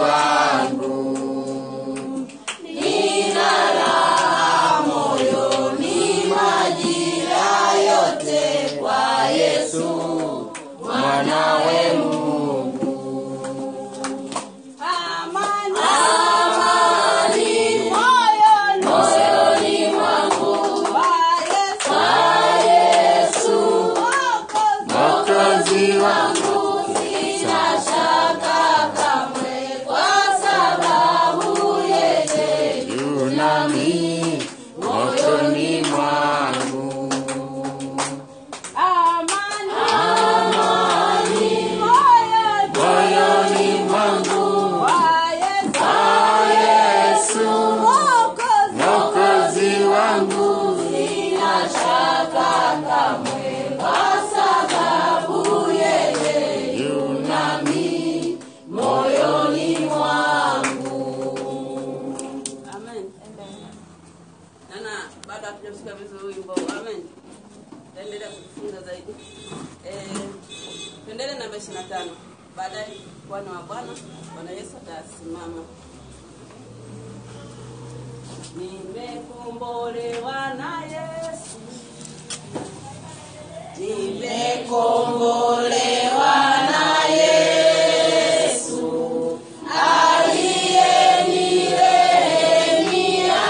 wangu nina raha moyoni majira yote kwa Yesu mwanawe Mungu. Amani. Amani Moyoni. moyoni mwangu Kwa Yesu. kwa Yesu Mwokozi. Mwokozi wangu, sina shaka kamwe, kwa sababu yeye yu nami moyoni mwangu. Amani. Amani Moyoni. moyoni mwangu, Kwa Yesu. kwa Yesu Mwokozi. Mwokozi wangu, sina shaka kamwe, kwa sababu yeye yu nami moyoni mwangu. Amen. Nana, baada hatujamsikia vizuri wimbo. Amen. Taendelea kujifunza zaidi. Eh, tuendelee namba 25. Baadaye Bwana wa Bwana, Bwana Yesu atasimama. Nimekombolewa na Yesu. Nimekombolewa na Yesu aliyenirehemia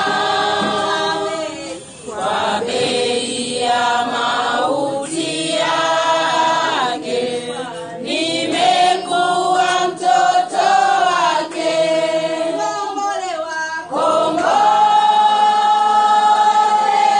kwa bei ya mauti yake, nimekuwa mtoto wake. Kombolewa. Kombolewa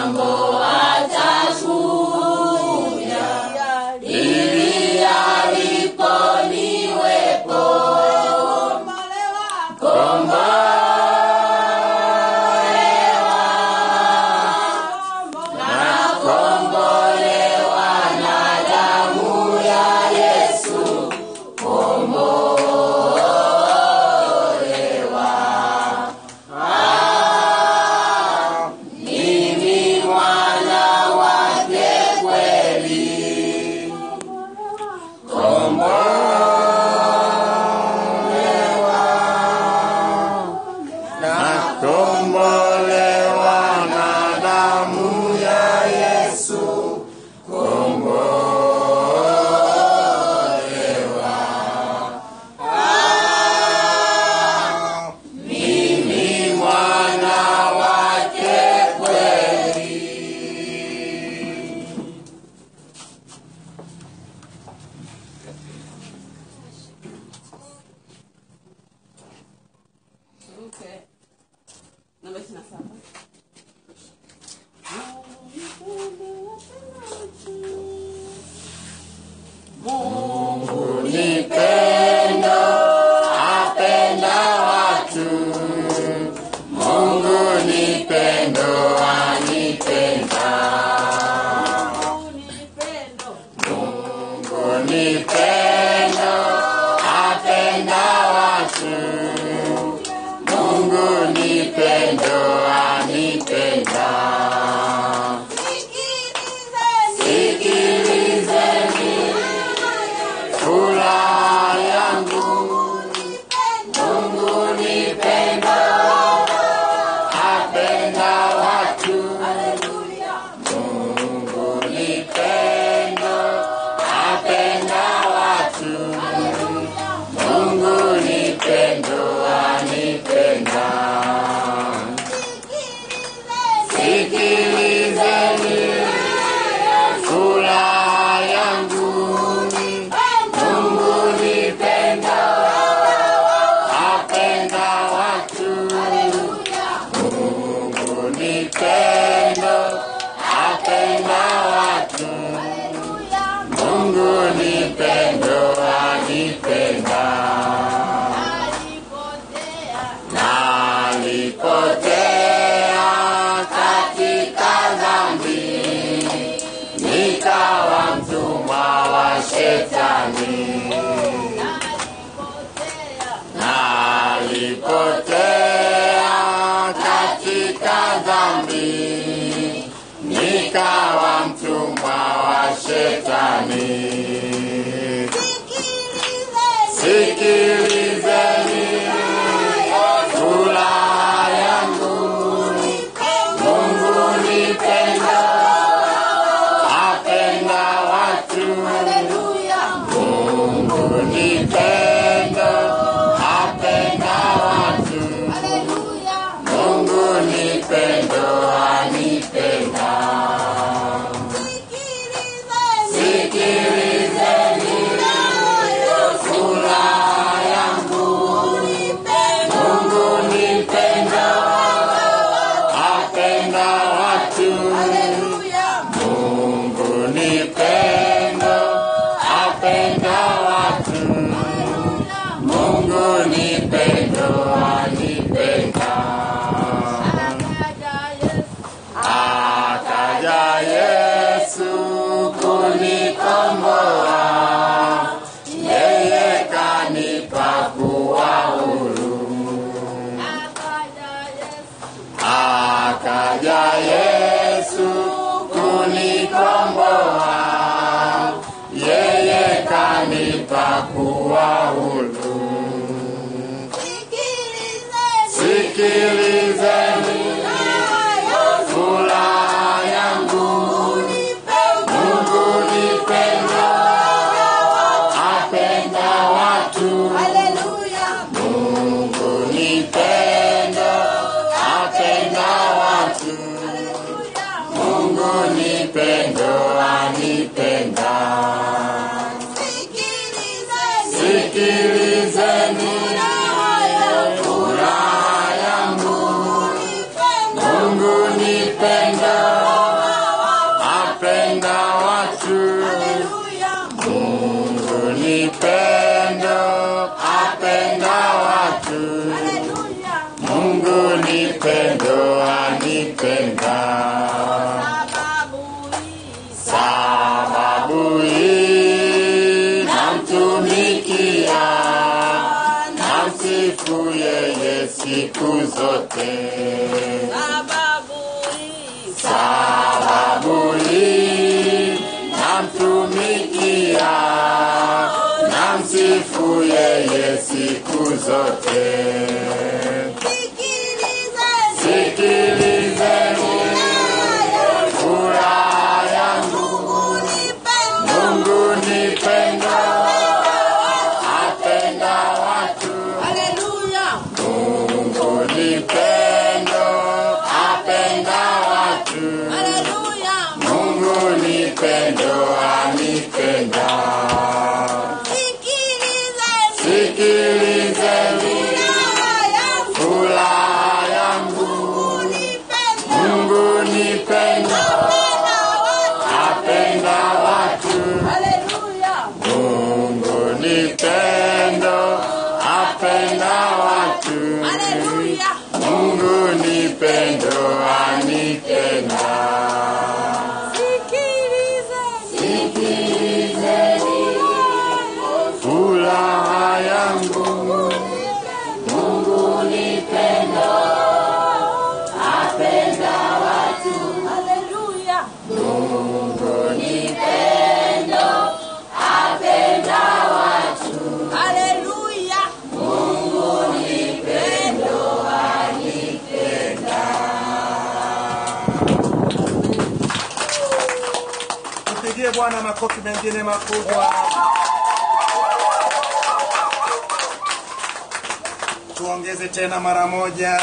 ng'ambo atashuhudia ili alipo niwepo kombolewa na damu ya Yesu kombolewa mimi mwana wake kweli nakombolewa na damu ya Yesu kombolewa mimi mwana wake kweli Okay. Namba ishirini na saba. Mungu ni pendo, apenda watu. Mungu ni pendo, anipenda. Mungu ni pendo, apenda watu. Mungu ni pendo, anipenda. Sikilizeni furaha yangu, Mungu ni pendo, apenda watu. Mungu ni pendo, apenda watu. Mungu ni pendo, anipenda. Sikilizeni furaha yangu, Mungu ni pendo, apenda watu. Mungu ni pendo, apenda watu. Mungu ni pendo, anipenda. Nalipotea katika dhambi, nikawa mtumwa wa shetani. Nalipotea katika dhambi, nikawa mtumwa wa shetani. Sikilizeni furaha yangu, Mungu ni pendo, apenda watu. Mungu ni pendo, apenda watu. Mungu ni pendo, anipenda. Sikilizeni siku zote. sababu hii Sababu hii namtumikia, namsifu yeye siku zote. sikilizeni Sikilizeni furaha yangu, Mungu ni pendo, apenda watu. haleluya Mungu ni pendo, apenda watu. haleluya Mungu ni pendo, anipenda. sikilizeni Sikilizeni furaha yangu, Mungu ni pendo, apenda watu. haleluya Mungu ni pendo, apenda watu. haleluya Mungu ni pendo, anipenda. Furaha yangu, Mungu ni pendo, apenda watu. haleluya Mungu ni pendo, apenda watu. haleluya Tupigie Bwana makofi mengine makubwa. Tuongeze tena mara moja.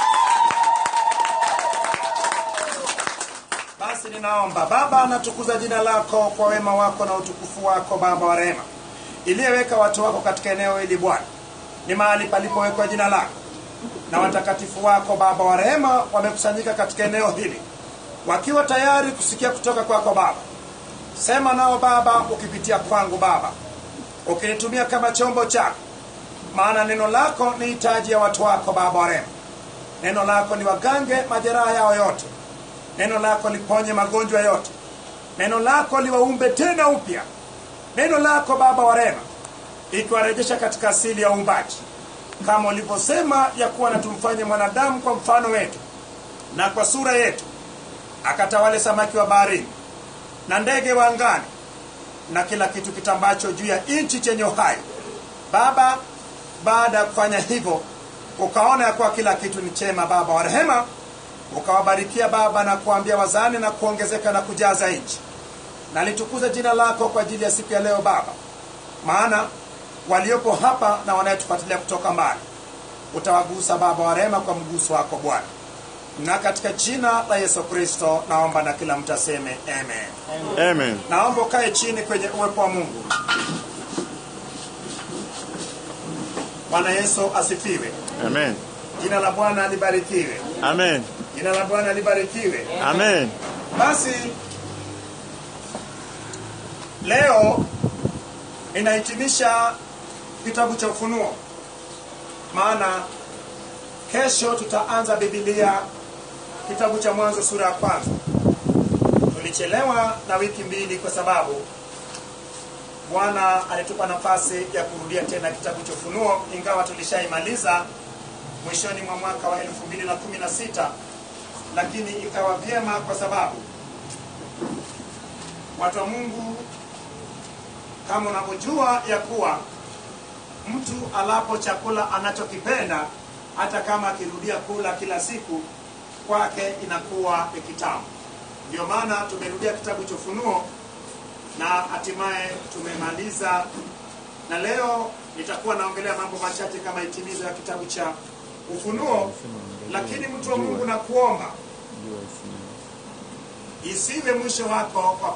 Basi ninaomba Baba, natukuza jina lako kwa wema wako na utukufu wako, Baba wa rehema, iliyeweka watu wako katika eneo hili Bwana, ni mahali palipowekwa jina lako, na watakatifu wako Baba wa rehema wamekusanyika katika eneo hili wakiwa tayari kusikia kutoka kwako Baba. Sema nao Baba, ukipitia kwangu Baba, ukinitumia kama chombo chako, maana neno lako ni hitaji ya watu wako Baba wa rehema. Neno lako ni wagange majeraha yao yote, neno lako liponye magonjwa yote, neno lako liwaumbe tena upya, neno lako Baba wa rehema ikiwarejesha katika asili ya uumbaji, kama ulivyosema ya kuwa na tumfanye mwanadamu kwa mfano wetu na kwa sura yetu, akatawale samaki wa baharini na ndege wa angani na kila kitu kitambacho juu ya nchi chenye uhai. Baba, baada ya kufanya hivyo, ukaona ya kuwa kila kitu ni chema, Baba wa rehema, ukawabarikia Baba na kuambia wazani na kuongezeka na kujaza nchi. Na litukuze jina lako kwa ajili ya siku ya leo Baba, maana waliopo hapa na wanayetufuatilia kutoka mbali, utawagusa Baba wa rehema kwa mguso wako Bwana, na katika jina la Yesu Kristo naomba na kila mtu aseme amen. Amen. Naomba ukae chini kwenye uwepo wa Mungu. Bwana Yesu asifiwe. Amen. Jina la Bwana libarikiwe. Amen. Jina la Bwana libarikiwe. Amen. Basi leo ninahitimisha kitabu cha Ufunuo, maana kesho tutaanza Biblia kitabu cha Mwanzo sura ya kwanza. Tulichelewa na wiki mbili kwa sababu Bwana alitupa nafasi ya kurudia tena kitabu cha Ufunuo, ingawa tulishaimaliza mwishoni mwa mwaka wa 2016 lakini ikawa vyema kwa sababu watu wa Mungu, kama unavyojua ya kuwa mtu alapo chakula anachokipenda, hata kama akirudia kula kila siku, kwake inakuwa ni kitamu. Ndio maana tumerudia kitabu cha Ufunuo na hatimaye tumemaliza, na leo nitakuwa naongelea mambo machache kama hitimizo ya kitabu cha Ufunuo. Lakini mtu wa Mungu, na kuomba isiwe mwisho wako kwa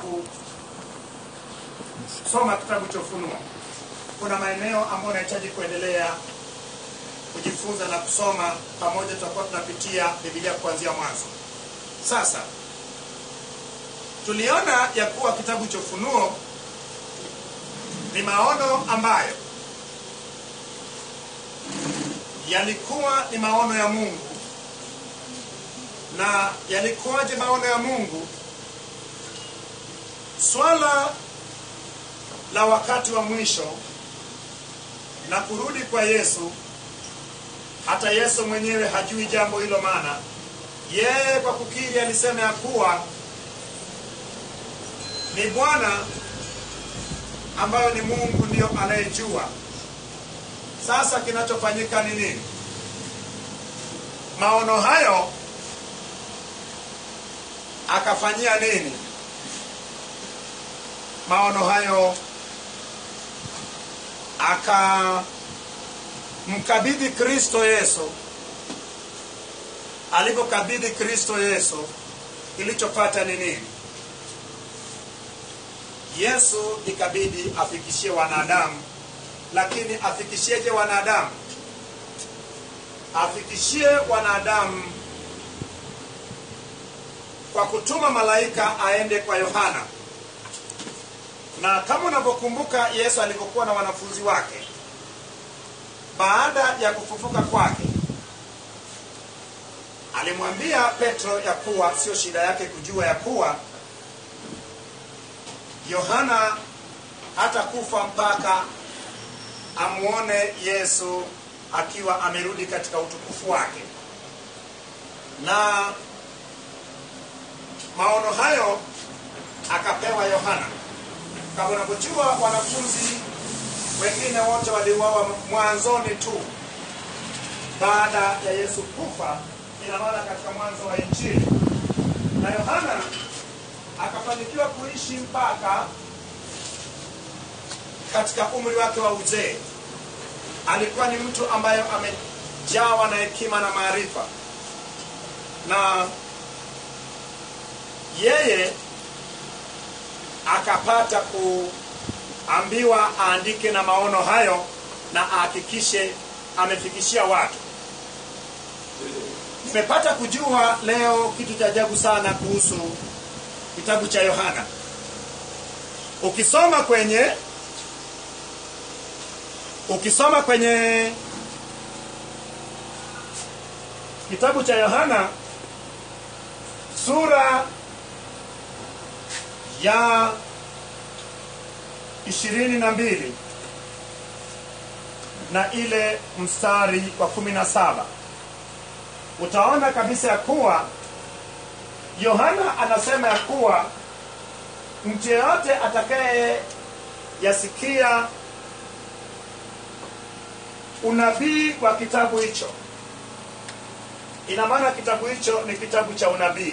kusoma kitabu cha Ufunuo. Kuna maeneo ambayo unahitaji kuendelea kujifunza na kusoma pamoja, tutakuwa tunapitia Biblia kuanzia mwanzo. Sasa tuliona ya kuwa kitabu cha Ufunuo ni maono ambayo yalikuwa ni maono ya Mungu. Na yalikuwaje maono ya Mungu? Swala la wakati wa mwisho na kurudi kwa Yesu hata yesu mwenyewe hajui jambo hilo maana yeye kwa kukiri alisema ya kuwa ni bwana ambayo ni mungu ndiyo anayejua sasa kinachofanyika ni nini maono hayo akafanyia nini maono hayo akamkabidhi kristo yesu alipokabidhi kristo yesu kilichopata ni nini yesu ikabidi afikishie wanadamu lakini afikishieje wanadamu afikishie wanadamu kwa kutuma malaika aende kwa yohana na kama unavyokumbuka yesu alivyokuwa na wanafunzi wake baada ya kufufuka kwake alimwambia petro ya kuwa sio shida yake kujua ya kuwa yohana hata kufa mpaka amuone yesu akiwa amerudi katika utukufu wake na maono hayo akapewa yohana kama unavyojua wanafunzi wengine wote waliuawa mwanzoni tu baada ya yesu kufa ina maana katika mwanzo wa injili na yohana akafanikiwa kuishi mpaka katika umri wake wa uzee alikuwa ni mtu ambaye amejawa na hekima na maarifa na yeye akapata kuambiwa aandike na maono hayo na ahakikishe amefikishia watu nimepata kujua leo kitu cha ajabu sana kuhusu kitabu cha yohana ukisoma kwenye ukisoma kwenye kitabu cha yohana sura ya ishirini na mbili na ile mstari wa kumi na saba utaona kabisa ya kuwa yohana anasema ya kuwa mtu yeyote atakaye yasikia unabii wa kitabu hicho ina maana kitabu hicho ni kitabu cha unabii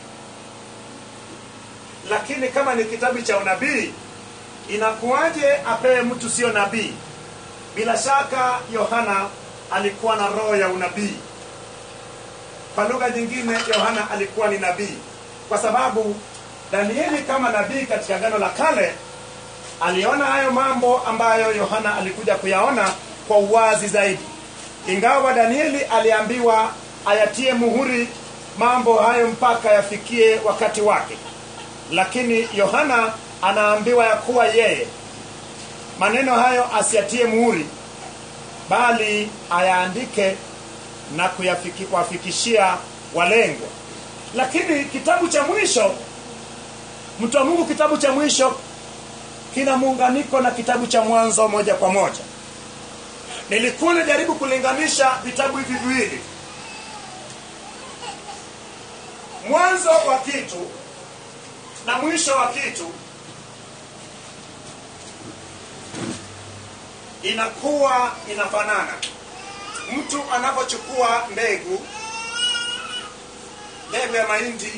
lakini kama ni kitabu cha unabii inakuwaje apewe mtu sio nabii bila shaka yohana alikuwa na roho ya unabii kwa lugha nyingine yohana alikuwa ni nabii kwa sababu danieli kama nabii katika gano la kale aliona hayo mambo ambayo yohana alikuja kuyaona kwa uwazi zaidi ingawa danieli aliambiwa ayatie muhuri mambo hayo mpaka yafikie wakati wake lakini yohana anaambiwa ya kuwa yeye maneno hayo asiatie muhuri bali ayaandike na kuwafikishia walengwa lakini kitabu cha mwisho mtu wa mungu kitabu cha mwisho kina muunganiko na kitabu cha mwanzo moja kwa moja nilikuwa najaribu kulinganisha vitabu hivi viwili mwanzo wa kitu na mwisho wa kitu inakuwa inafanana mtu anapochukua mbegu mbegu ya mahindi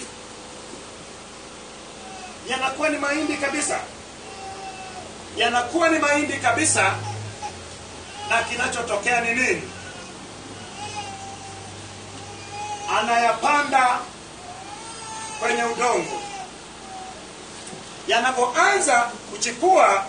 yanakuwa ni mahindi kabisa yanakuwa ni mahindi kabisa na kinachotokea ni nini anayapanda kwenye udongo yanapoanza kuchipua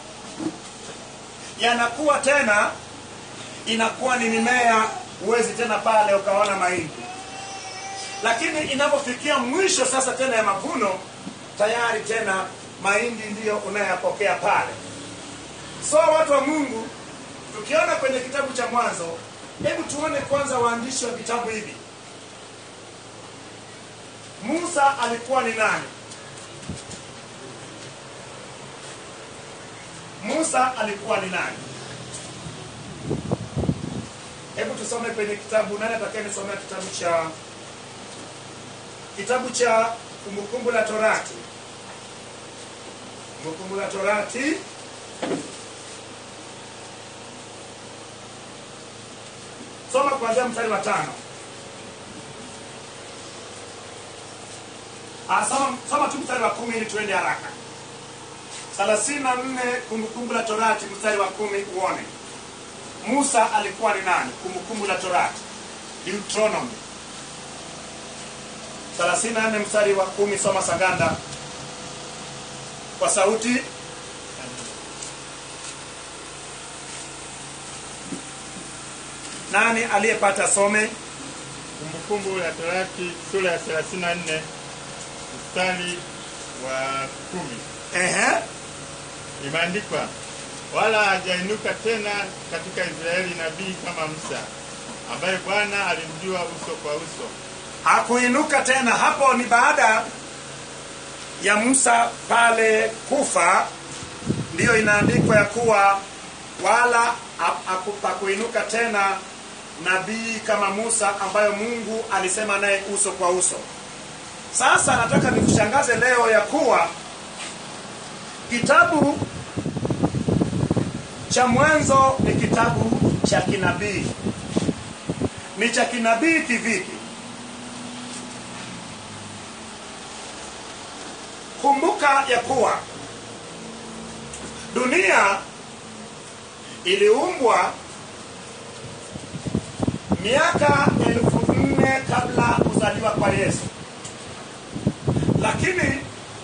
yanakuwa tena inakuwa ni mimea huwezi tena pale ukaona mahindi lakini inapofikia mwisho sasa tena ya mavuno tayari tena mahindi ndiyo unayapokea pale so watu wa mungu tukiona kwenye kitabu cha mwanzo hebu tuone kwanza waandishi wa vitabu hivi musa alikuwa ni nani musa alikuwa ni nani hebu tusome kwenye kitabu nani atakayenisomea kitabu cha kitabu cha kumbukumbu la torati kumbukumbu la torati soma kuanzia mstari wa tano Ah, soma, soma tu mstari wa kumi ili tuende haraka thelathini na nne kumbukumbu la torati mstari wa kumi uone musa alikuwa ni nani kumbukumbu la torati deuteronomy 34 mstari wa kumi soma saganda kwa sauti nani aliyepata some Kumbukumbu la Torati sura ya 34 mstari wa kumi Ehe. imeandikwa, wala hajainuka tena katika Israeli nabii kama Musa, ambaye Bwana alimjua uso kwa uso. hakuinuka tena hapo ni baada ya musa pale kufa ndiyo inaandikwa ya kuwa wala ha- haku- hakuinuka tena nabii kama musa ambayo mungu alisema naye uso kwa uso sasa nataka nikushangaze leo ya kuwa kitabu cha mwanzo ni kitabu cha kinabii ni cha kinabii kivipi kumbuka ya kuwa dunia iliumbwa miaka elfu nne kabla kuzaliwa kwa yesu lakini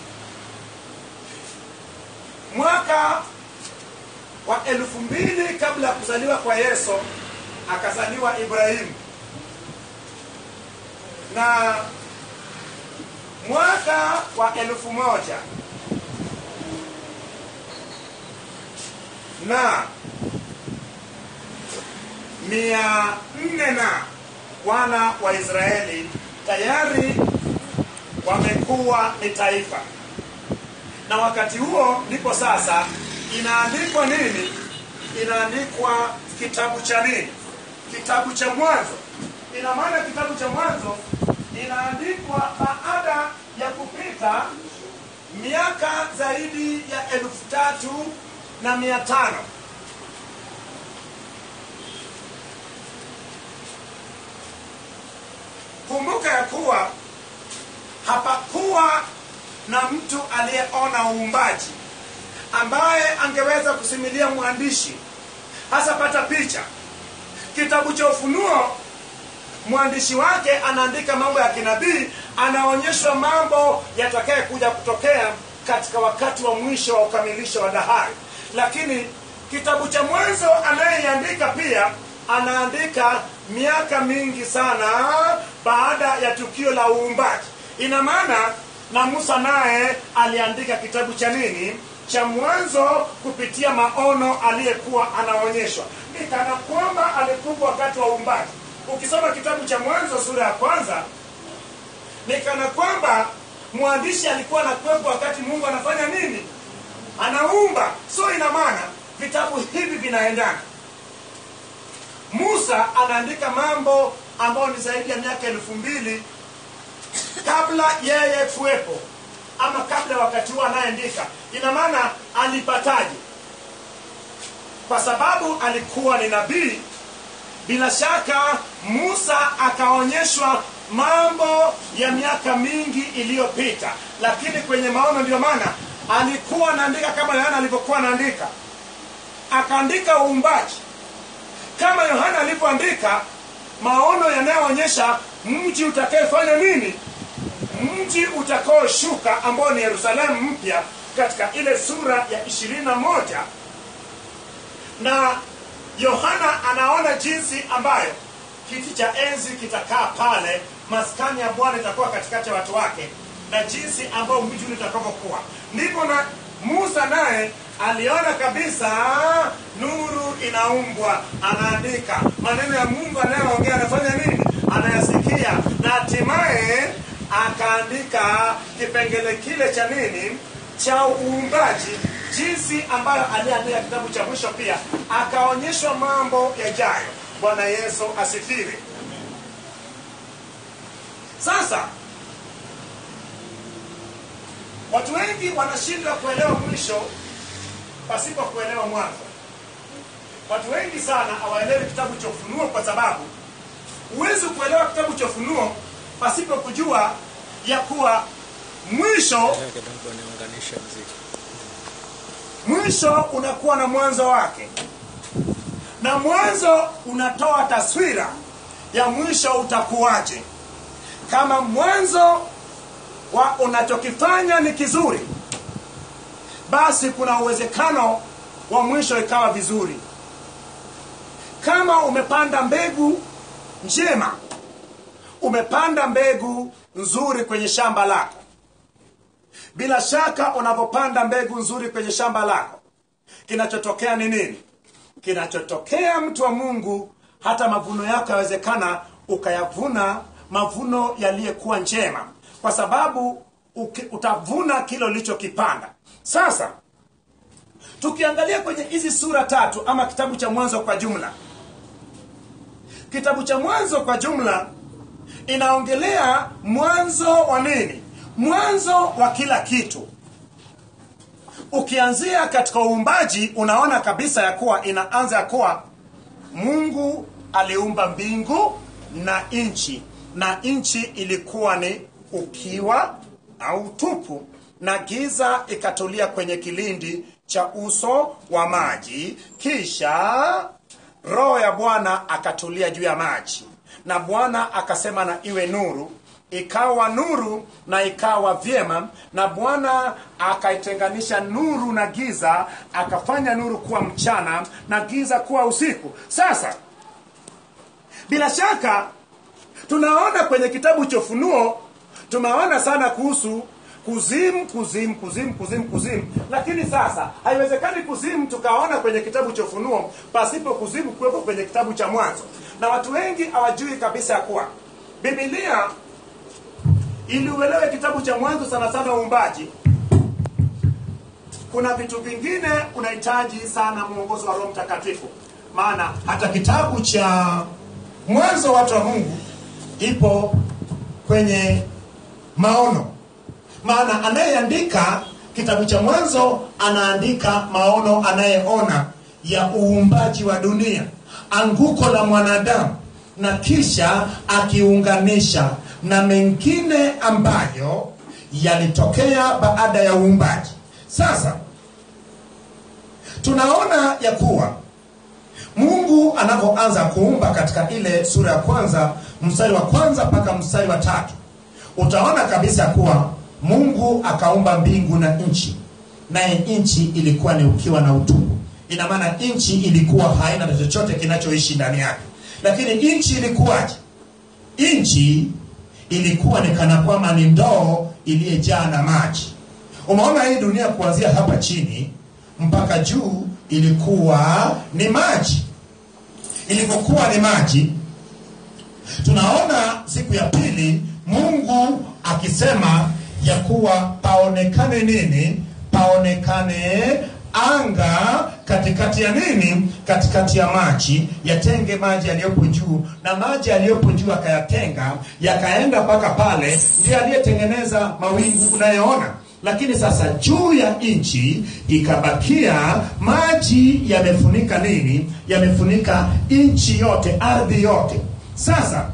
mwaka wa elfu mbili kabla ya kuzaliwa kwa yesu akazaliwa ibrahimu na mwaka wa elfu moja na mia nne na wana wa Israeli tayari wamekuwa ni taifa, na wakati huo ndipo sasa inaandikwa nini? Inaandikwa kitabu cha nini? Kitabu cha Mwanzo. Ina maana kitabu cha Mwanzo inaandikwa baada ya kupita miaka zaidi ya elfu tatu na mia tano kumbuka ya kuwa hapakuwa na mtu aliyeona uumbaji ambaye angeweza kusimulia mwandishi hasa pata picha kitabu cha ufunuo mwandishi wake anaandika mambo ya kinabii anaonyeshwa mambo yatakaye kuja kutokea katika wakati wa mwisho wa ukamilisho wa dahari lakini kitabu cha mwanzo anayeiandika pia anaandika miaka mingi sana baada ya tukio la uumbaji ina maana na musa naye aliandika kitabu cha nini cha mwanzo kupitia maono aliyekuwa anaonyeshwa ni kana kwamba alikuwa wakati wa uumbaji ukisoma kitabu cha mwanzo sura ya kwanza ni kana kwamba mwandishi alikuwa anakuwepo wakati mungu anafanya nini anaumba so ina maana vitabu hivi vinaendana musa anaandika mambo ambayo ni zaidi ya miaka elfu mbili kabla yeye kuwepo ama kabla wakati huo anayeandika ina maana alipataje kwa sababu alikuwa ni nabii bila shaka musa akaonyeshwa mambo ya miaka mingi iliyopita lakini kwenye maono ndio maana alikuwa anaandika kama yohana alivyokuwa anaandika akaandika uumbaji kama yohana alivyoandika maono yanayoonyesha mji utakayefanya nini mji utakaoshuka ambao ni yerusalemu mpya katika ile sura ya ishirini na moja na yohana anaona jinsi ambayo kiti cha enzi kitakaa pale maskani ya bwana itakuwa katikati ya watu wake na jinsi ambayo mji ule utakavyokuwa ndipo na musa naye aliona kabisa nuru inaumbwa anaandika maneno ya mungu anayoongea anafanya nini anayasikia na hatimaye akaandika kipengele kile cha nini cha uumbaji jinsi ambayo aliandika kitabu cha mwisho pia akaonyeshwa mambo yajayo bwana yesu asifiwe sasa watu wengi wanashindwa kuelewa mwisho pasipo kuelewa mwanzo watu wengi sana hawaelewi kitabu cha ufunuo kwa sababu huwezi kuelewa kitabu cha ufunuo pasipo kujua ya kuwa mwisho kidogo niunganishe mziki mwisho unakuwa na mwanzo wake na mwanzo unatoa taswira ya mwisho utakuwaje kama mwanzo wa unachokifanya ni kizuri basi kuna uwezekano wa mwisho ikawa vizuri kama umepanda mbegu njema umepanda mbegu nzuri kwenye shamba lako bila shaka unapopanda mbegu nzuri kwenye shamba lako kinachotokea ni nini kinachotokea mtu wa mungu hata mavuno yako yawezekana ukayavuna mavuno yaliyokuwa njema kwa sababu uki, utavuna kile ulichokipanda sasa tukiangalia kwenye hizi sura tatu ama kitabu cha mwanzo kwa jumla kitabu cha mwanzo kwa jumla inaongelea mwanzo wa nini mwanzo wa kila kitu ukianzia katika uumbaji unaona kabisa ya kuwa inaanza ya kuwa mungu aliumba mbingu na nchi na nchi ilikuwa ni ukiwa au tupu na giza ikatulia kwenye kilindi cha uso wa maji kisha roho ya bwana akatulia juu ya maji na bwana akasema na iwe nuru ikawa nuru na ikawa vyema na bwana akaitenganisha nuru na giza akafanya nuru kuwa mchana na giza kuwa usiku sasa bila shaka tunaona kwenye kitabu cha ufunuo tumeona sana kuhusu kuzimu kuzimu kuzimu kuzimu kuzimu lakini sasa haiwezekani kuzimu tukaona kwenye kitabu cha ufunuo pasipo kuzimu kuwepo kwenye kitabu cha mwanzo na watu wengi hawajui kabisa ya kuwa bibilia ili uelewe kitabu cha mwanzo sana sana uumbaji kuna vitu vingine unahitaji sana mwongozo wa roho mtakatifu maana hata kitabu cha mwanzo watu wa mungu ipo kwenye maono maana anayeandika kitabu cha mwanzo anaandika maono anayeona ya uumbaji wa dunia anguko la mwanadamu na kisha akiunganisha na mengine ambayo yalitokea baada ya uumbaji sasa tunaona ya kuwa mungu anapoanza kuumba katika ile sura ya kwanza mstari wa kwanza mpaka mstari wa tatu utaona kabisa kuwa mungu akaumba mbingu na nchi naye nchi ilikuwa ni ukiwa na utupu ina maana nchi ilikuwa haina na chochote kinachoishi ndani yake lakini nchi ilikuwaje nchi ilikuwa ni kana kwamba ni ndoo iliyejaa na maji umeona hii dunia kuanzia hapa chini mpaka juu ilikuwa ni maji ilipokuwa ni maji tunaona siku ya pili mungu akisema ya kuwa paonekane nini paonekane anga katikati ya nini katikati ya maji yatenge maji yaliyopo juu na maji yaliyopo juu akayatenga yakaenda mpaka pale ndiye aliyetengeneza mawingu unayoona lakini sasa juu ya nchi ikabakia maji yamefunika nini yamefunika nchi yote ardhi yote sasa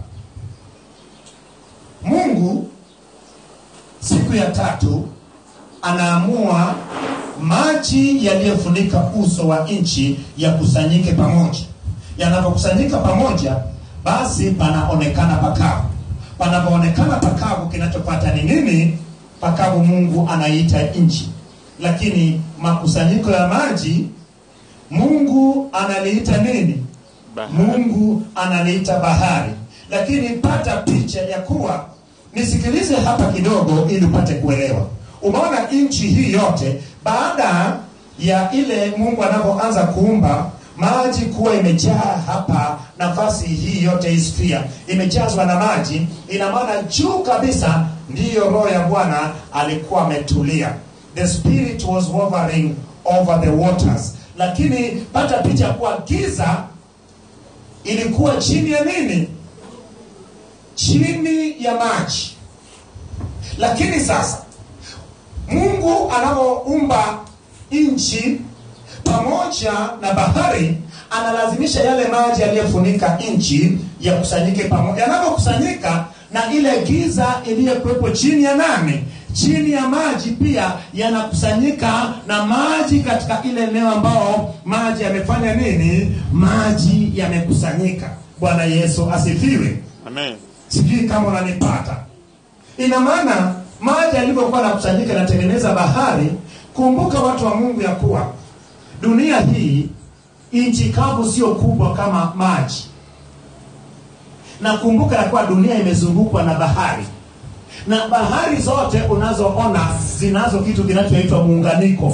mungu siku ya tatu anaamua maji yaliyofunika uso wa nchi yakusanyike pamoja yanapokusanyika pamoja basi panaonekana pakavu panapoonekana pakavu kinachopata ni nini pakavu mungu anaiita nchi lakini makusanyiko ya maji mungu analiita nini Bahari. mungu analiita bahari lakini pata picha ya kuwa nisikilize hapa kidogo ili upate kuelewa umeona nchi hii yote baada ya ile mungu anapoanza kuumba maji kuwa imejaa hapa nafasi hii yote hii sphere imejazwa na maji ina maana juu kabisa ndiyo roho ya bwana alikuwa ametulia the spirit was hovering over the waters lakini pata picha kuwa giza ilikuwa chini ya nini chini ya maji lakini sasa mungu anapoumba nchi pamoja na bahari analazimisha yale maji yaliyofunika nchi yakusanyike pamoja yanapokusanyika na ile giza iliyokuwepo chini ya nani chini ya maji pia yanakusanyika na maji katika ile eneo ambao maji yamefanya nini maji yamekusanyika bwana yesu asifiwe Amen. sijui kama unanipata ina maana maji yalivyokuwa nakusanyika yanatengeneza bahari kumbuka watu wa mungu ya kuwa dunia hii nchi kavu sio kubwa kama maji na kumbuka ya kuwa dunia imezungukwa na bahari na bahari zote unazoona zinazo kitu kinachoitwa muunganiko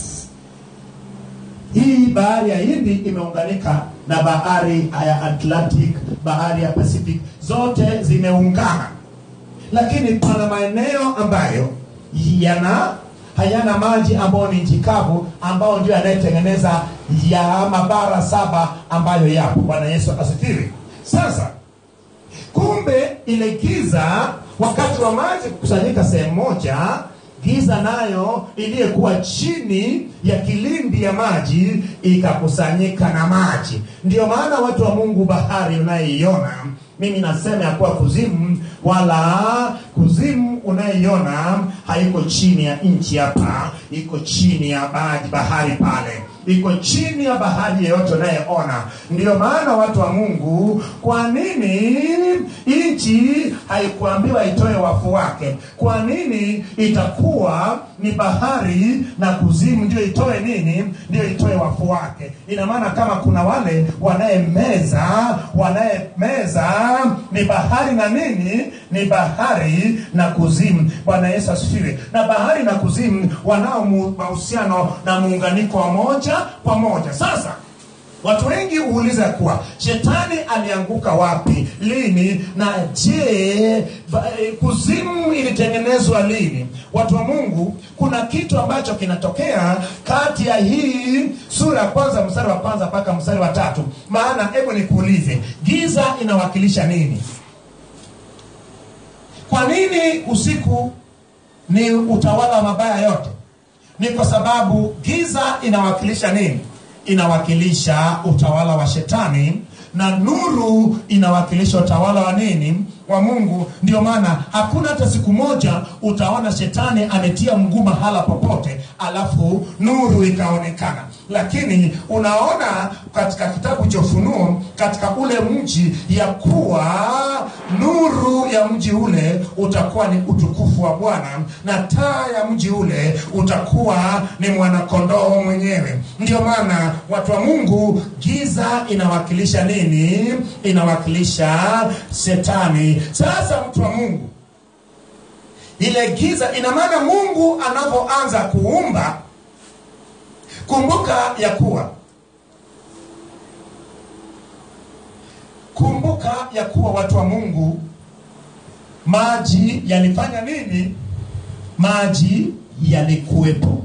hii bahari ya hindi imeunganika na bahari ya atlantic bahari ya pacific zote zimeungana lakini pana maeneo ambayo yana hayana maji ambayo ni nchi kavu ambayo ndio yanayetengeneza ya mabara saba ambayo yapo bwana yesu asifiwe sasa kumbe ile giza wakati wa maji kukusanyika sehemu moja giza nayo iliyekuwa chini ya kilindi ya maji ikakusanyika na maji ndio maana watu wa mungu bahari unayeiona mimi nasema ya kuwa kuzimu wala kuzimu unayeiona haiko chini ya nchi hapa iko chini ya maji bahari pale iko chini ya bahari yeyote unayeona ndiyo maana watu wa mungu kwa nini nchi haikuambiwa itoe wafu wake kwa nini itakuwa ni bahari na kuzimu ndio itoe nini ndio itoe wafu wake ina maana kama kuna wale wanayemeza wanayemeza ni bahari na nini ni bahari na kuzimu bwana yesu asifiwe na bahari na kuzimu wanao mu- mahusiano na muunganiko wa moja kwa moja sasa watu wengi huuliza kuwa shetani alianguka wapi lini na je ba- eh, kuzimu ilitengenezwa lini watu wa mungu kuna kitu ambacho kinatokea kati ya hii sura ya kwanza mstari wa kwanza mpaka mstari wa tatu maana hebu nikuulize giza inawakilisha nini kwa nini usiku ni utawala wa mabaya yote ni kwa sababu giza inawakilisha nini inawakilisha utawala wa shetani na nuru inawakilisha utawala wa nini wa mungu ndio maana hakuna hata siku moja utaona shetani ametia mguu mahala popote alafu nuru ikaonekana lakini unaona katika kitabu cha ufunuo katika ule mji ya kuwa nuru ya mji ule utakuwa ni utukufu wa bwana na taa ya mji ule utakuwa ni mwanakondoo mwenyewe ndio maana watu wa mungu giza inawakilisha nini inawakilisha shetani sasa mtu wa mungu ile giza ina maana mungu anapoanza kuumba kumbuka ya kuwa kumbuka ya kuwa watu wa mungu maji yalifanya nini maji yalikuwepo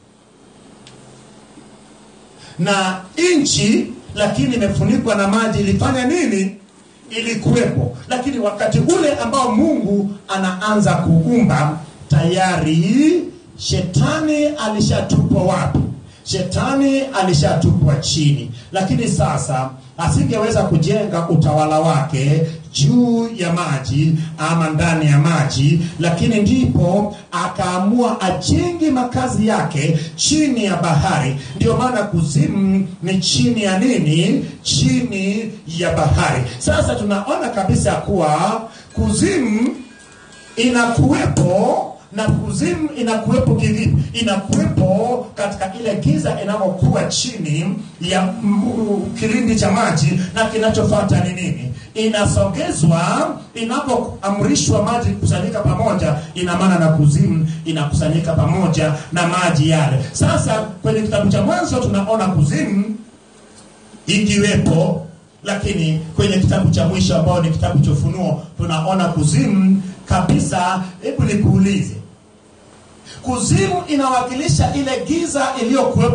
na nchi lakini imefunikwa na maji ilifanya nini ilikuwepo lakini wakati ule ambao mungu anaanza kuumba tayari shetani alishatupwa wapi shetani alishatupwa chini lakini sasa asingeweza kujenga utawala wake juu ya maji ama ndani ya maji lakini ndipo akaamua ajenge makazi yake chini ya bahari ndio maana kuzimu ni chini ya nini chini ya bahari sasa tunaona kabisa ya kuwa kuzimu inakuwepo na kuzimu inakuwepo kivipi inakuwepo katika ile giza inayokuwa chini ya mm, kilindi cha maji na kinachofata ni nini inasogezwa inapoamrishwa maji kukusanyika pamoja ina maana na kuzimu inakusanyika pamoja na maji yale sasa kwenye kitabu cha mwanzo tunaona kuzimu ikiwepo lakini kwenye kitabu cha mwisho ambao ni kitabu cha ufunuo tunaona kuzimu kabisa hebu nikuulize kuzimu inawakilisha ile giza iliyokuwepo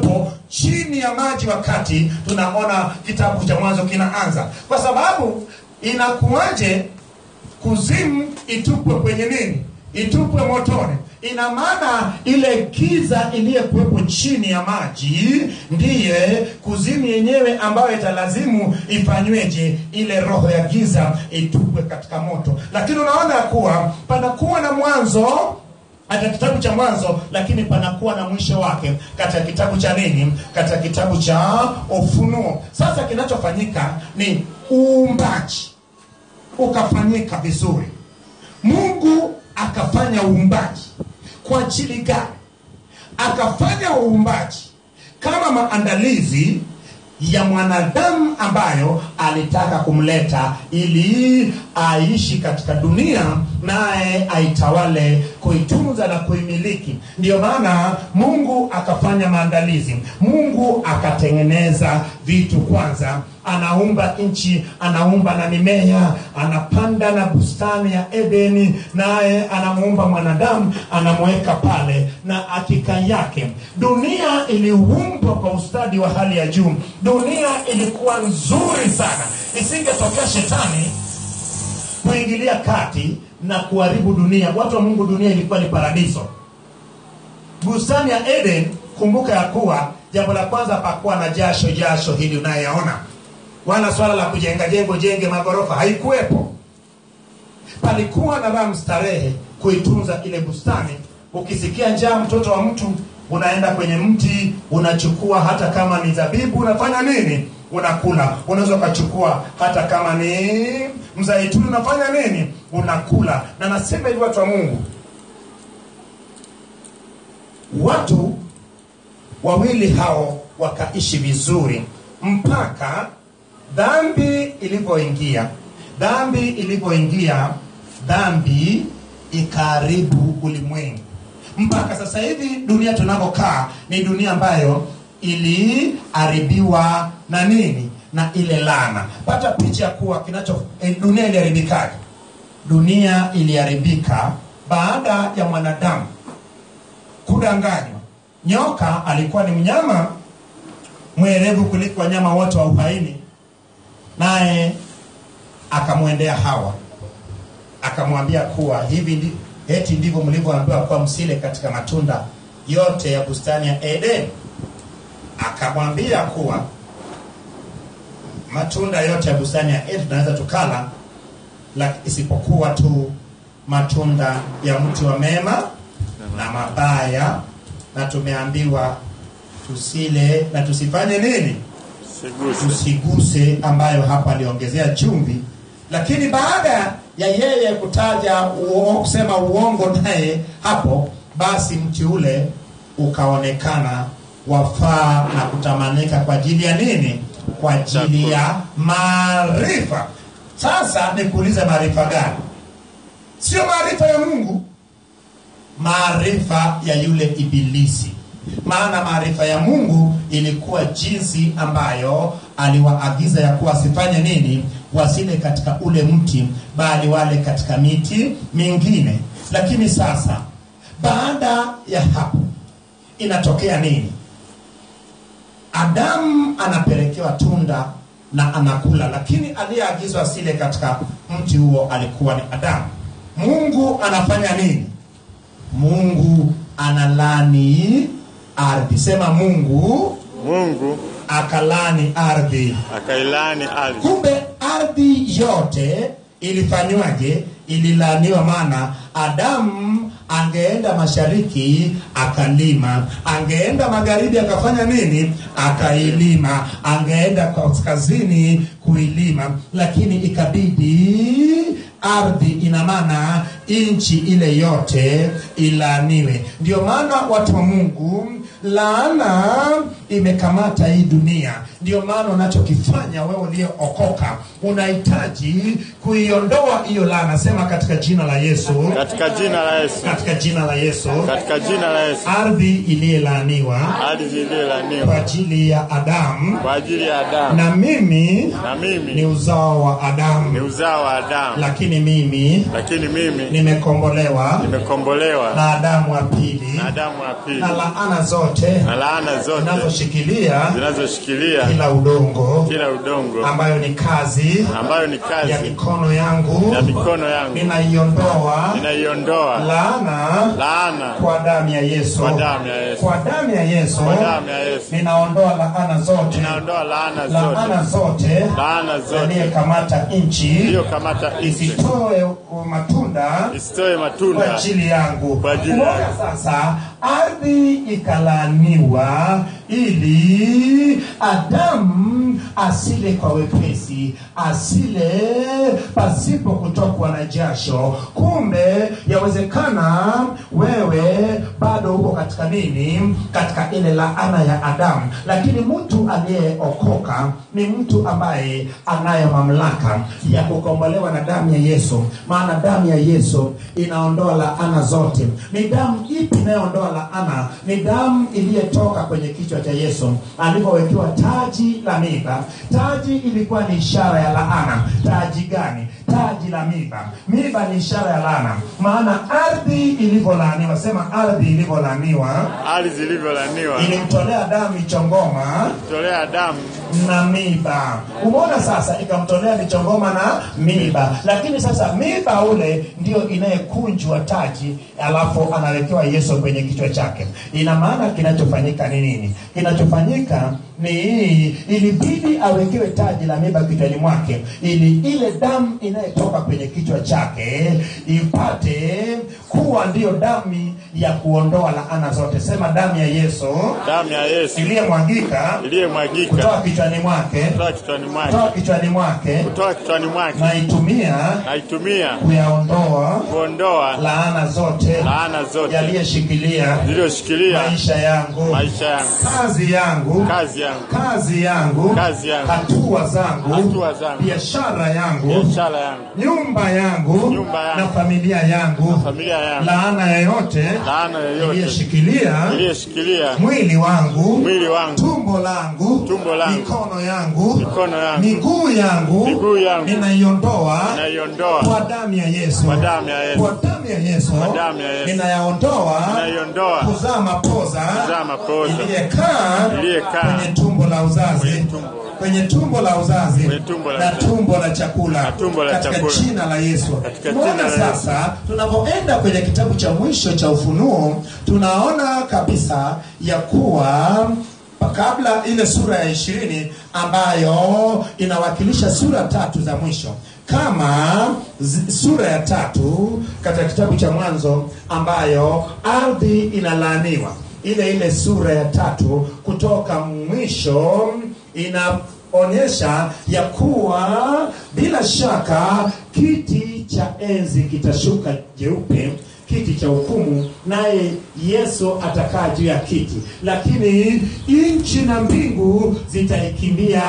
chini ya maji wakati tunaona kitabu cha mwanzo kinaanza kwa sababu inakuwaje kuzimu itupwe kwenye nini itupwe motoni ina maana ile kiza iliyekuwepo chini ya maji ndiye kuzimu yenyewe ambayo italazimu ifanyweje ile roho ya giza itupwe katika moto lakini unaona ya kuwa panakuwa na mwanzo katika kitabu cha mwanzo lakini panakuwa na mwisho wake katika kitabu cha nini katika kitabu cha ufunuo sasa kinachofanyika ni uumbaji ukafanyika vizuri mungu akafanya uumbaji kwa ajili gani akafanya uumbaji kama maandalizi ya mwanadamu ambayo alitaka kumleta ili aishi katika dunia naye aitawale kuitunza na kuimiliki ndiyo maana mungu akafanya maandalizi mungu akatengeneza vitu kwanza anaumba nchi anaumba na mimea anapanda na bustani ya edeni naye anamuumba mwanadamu anamweka pale na hakika yake dunia iliumbwa kwa ustadi wa hali ya juu dunia ilikuwa nzuri sana isingetokea shetani kuingilia kati na kuharibu dunia watu wa mungu dunia ilikuwa ni paradiso bustani ya eden kumbuka ya kuwa jambo la kwanza pakuwa na jasho jasho hili unayeona wala swala la kujenga jengo jenge magorofa haikuwepo palikuwa na raha mstarehe kuitunza ile bustani ukisikia njaa mtoto wa mtu unaenda kwenye mti unachukua hata kama ni zabibu unafanya nini unakula unaweza ukachukua hata kama ni mzaituni unafanya nini unakula na nasema hivi watu wa mungu watu wawili hao wakaishi vizuri mpaka dhambi ilivyoingia dhambi ilivyoingia dhambi ikaharibu ulimwengu mpaka sasa hivi dunia tunavyokaa ni dunia ambayo iliharibiwa na nini na ile lana pata picha ya kuwa kinacho eh, dunia iliharibikaje dunia iliharibika baada ya mwanadamu kudanganywa nyoka alikuwa ni mnyama mwerevu kuliko wanyama wote wa uhaini naye akamwendea hawa akamwambia kuwa hivi ndi, eti ndivyo mlivyoambiwa kuwa msile katika matunda yote ya bustani ya eden akamwambia kuwa matunda yote ya bustani ya eden tunaweza tukala la, isipokuwa tu matunda ya mti wa mema na mabaya na tumeambiwa tusile na tusifanye nini Siguse. tusiguse ambayo hapa aliongezea chumvi lakini baada ya yeye kutaja uo, kusema uongo naye hapo basi mti ule ukaonekana wafaa na kutamanika kwa ajili ya nini kwa ajili ya maarifa sasa nikuulize maarifa gani sio maarifa ya mungu maarifa ya yule ibilisi maana maarifa ya mungu ilikuwa jinsi ambayo aliwaagiza ya kuwa wasifanye nini wasile katika ule mti bali wale katika miti mingine lakini sasa baada ya hapo inatokea nini adamu anapelekewa tunda na anakula lakini aliyeagizwa asile katika mti huo alikuwa ni adamu mungu anafanya nini mungu analani ardhi sema mungu Mungu akalani ardhi akailani ardhi kumbe ardhi yote ilifanywaje ililaniwa maana adamu angeenda mashariki akalima angeenda magharibi akafanya nini akailima angeenda kaskazini kuilima lakini ikabidi ardhi ina maana nchi ile yote ilaaniwe ndio maana watu wa mungu laana imekamata hii dunia ndio maana unachokifanya wewe uliyeokoka unahitaji kuiondoa hiyo laana sema katika jina la yesu katika jina la Yesu, katika jina la yesu katika jina la Yesu, ardhi iliyelaaniwa ardhi kwa iliyolaniwa ajili ya adamu kwa ajili ya Adamu, na mimi na ni mimi uzao wa ni adamu uzao wa Adamu, lakini mimi lakini mimi ni nimekombolewa nimekombolewa na Adamu wa pili na Adamu wa pili na laana zote na laana zote zinazoshikilia zinazoshikilia kila udongo kila udongo ambayo ni kazi ambayo ni ya kazi mikono yangu ya mikono yangu ninaiondoa ninaiondoa laana laana kwa damu ya Yesu. Kwa damu ya Yesu. Kwa damu ya Yesu. kwa damu ya Yesu Ninaondoa laana zote. ninaondoa laana Laana zote zote laana zote aliyekamata nchi iliyokamata nchi isitoe matunda isitoe kwa matunda ajili yangu. Kwa ajili Umeona yangu. sasa, ardhi ikalaaniwa ili Adamu asile kwa wepesi, asile pasipo kutokwa na jasho. Kumbe yawezekana wewe bado uko katika nini? Katika ile laana ya Adamu, lakini mtu aliyeokoka ni mtu ambaye anayo mamlaka ya kukombolewa na damu ya Yesu, maana damu ya Yesu inaondoa laana zote. Ni damu ipi inayoondoa laana? Ni damu iliyotoka kwenye kichwa cha Yesu alipowekewa taji la miba. Taji ilikuwa ni ishara ya laana. Taji gani? Taji la miba. Miba ni ishara ya laana, maana ardhi ilivyolaaniwa, sema ardhi ilivyolaaniwa hali zilivyolaniwa ilimtolea damu michongoma tolea damu na miba. Umeona sasa, ikamtolea michongoma na miba, lakini sasa miba ule ndio inayekunjwa taji, alafu anawekewa Yesu kwenye kichwa chake. Ina maana kinachofanyika ni nini? Kinachofanyika ni ilibidi awekewe taji la miba kichwani mwake, ili ile damu inayotoka kwenye kichwa chake ipate kuwa ndiyo damu ya kuondoa laana zote. Sema damu ya Yesu damu ya Yesu iliyemwagika iliyomwagika kutoka kichwani mwake kutoka kichwani mwake kutoka kichwani mwake kutoka kichwani mwake naitumia naitumia kuyaondoa kuondoa laana zote laana zote yaliyoshikilia zilizoshikilia maisha yangu maisha yangu kazi yangu kazi yangu kazi yangu Kazi yangu. hatua zangu Hatua zangu. biashara yangu biashara yangu nyumba yangu Nyumba yangu. na familia yangu familia yangu laana yoyote laana yoyote iliyoshikilia iliyoshikilia mwili wangu mwili wangu tumbo langu Tumbo langu. mikono yangu Mikono yangu. miguu yangu Miguu yangu. ninaiondoa naiondoa kwa damu ya Yesu Kwa damu ya Yesu. kwa damu ya Yesu Kwa damu ya Yesu. ninayaondoa naiondoa kuzaa mapoza kuzaa mapoza iliyekaa Iliyekaa kwenye tumbo la uzazi Kwenye tumbo. kwenye tumbo la uzazi Kwenye tumbo la na uzazi. tumbo la chakula Na tumbo la katika chakula. jina la Yesu. Katika Tumeona jina la Yesu. sasa tunapoenda kwenye kitabu cha mwisho cha Ufunuo tunaona kabisa ya kuwa kabla ile sura ya ishirini ambayo inawakilisha sura tatu za mwisho kama zi- sura ya tatu katika kitabu cha Mwanzo ambayo ardhi inalaaniwa, ile ile sura ya tatu kutoka mwisho inaonyesha ya kuwa bila shaka kiti cha enzi kitashuka jeupe kiti cha hukumu naye yesu atakaa juu ya kiti lakini nchi na mbingu zitaikimbia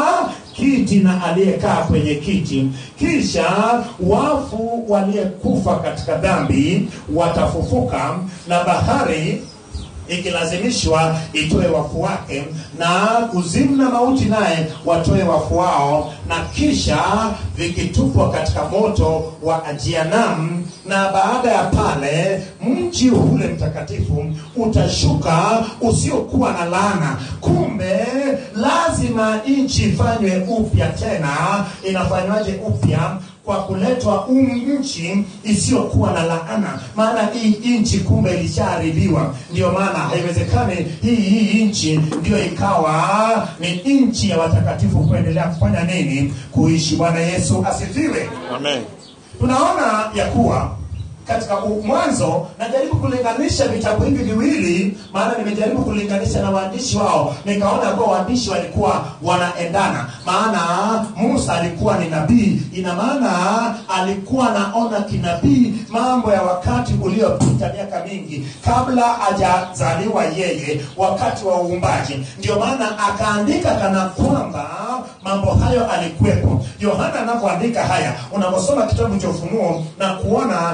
kiti na aliyekaa kwenye kiti kisha wafu waliyekufa katika dhambi watafufuka na bahari ikilazimishwa itoe wafu wake na kuzimu na mauti naye watoe wafu wao na kisha vikitupwa katika moto wa ajianam na baada ya pale mji ule mtakatifu utashuka usiokuwa na laana kumbe lazima nchi ifanywe upya tena inafanywaje upya kwa kuletwa um nchi isiyokuwa na laana maana hii nchi kumbe ilishaharibiwa ndio maana haiwezekani hii hii nchi ndio ikawa ni nchi ya watakatifu kuendelea kufanya nini kuishi bwana yesu asifiwe amen tunaona ya kuwa katika u- mwanzo najaribu kulinganisha vitabu hivi viwili maana nimejaribu kulinganisha na waandishi wao nikaona kuwa waandishi walikuwa wanaendana maana musa alikuwa ni nabii ina maana alikuwa anaona kinabii mambo ya wakati uliopita miaka mingi kabla hajazaliwa yeye wakati wa uumbaji ndio maana akaandika kana kwamba mambo hayo alikuwepo yohana anapoandika haya unaposoma kitabu cha ufunuo na kuona huu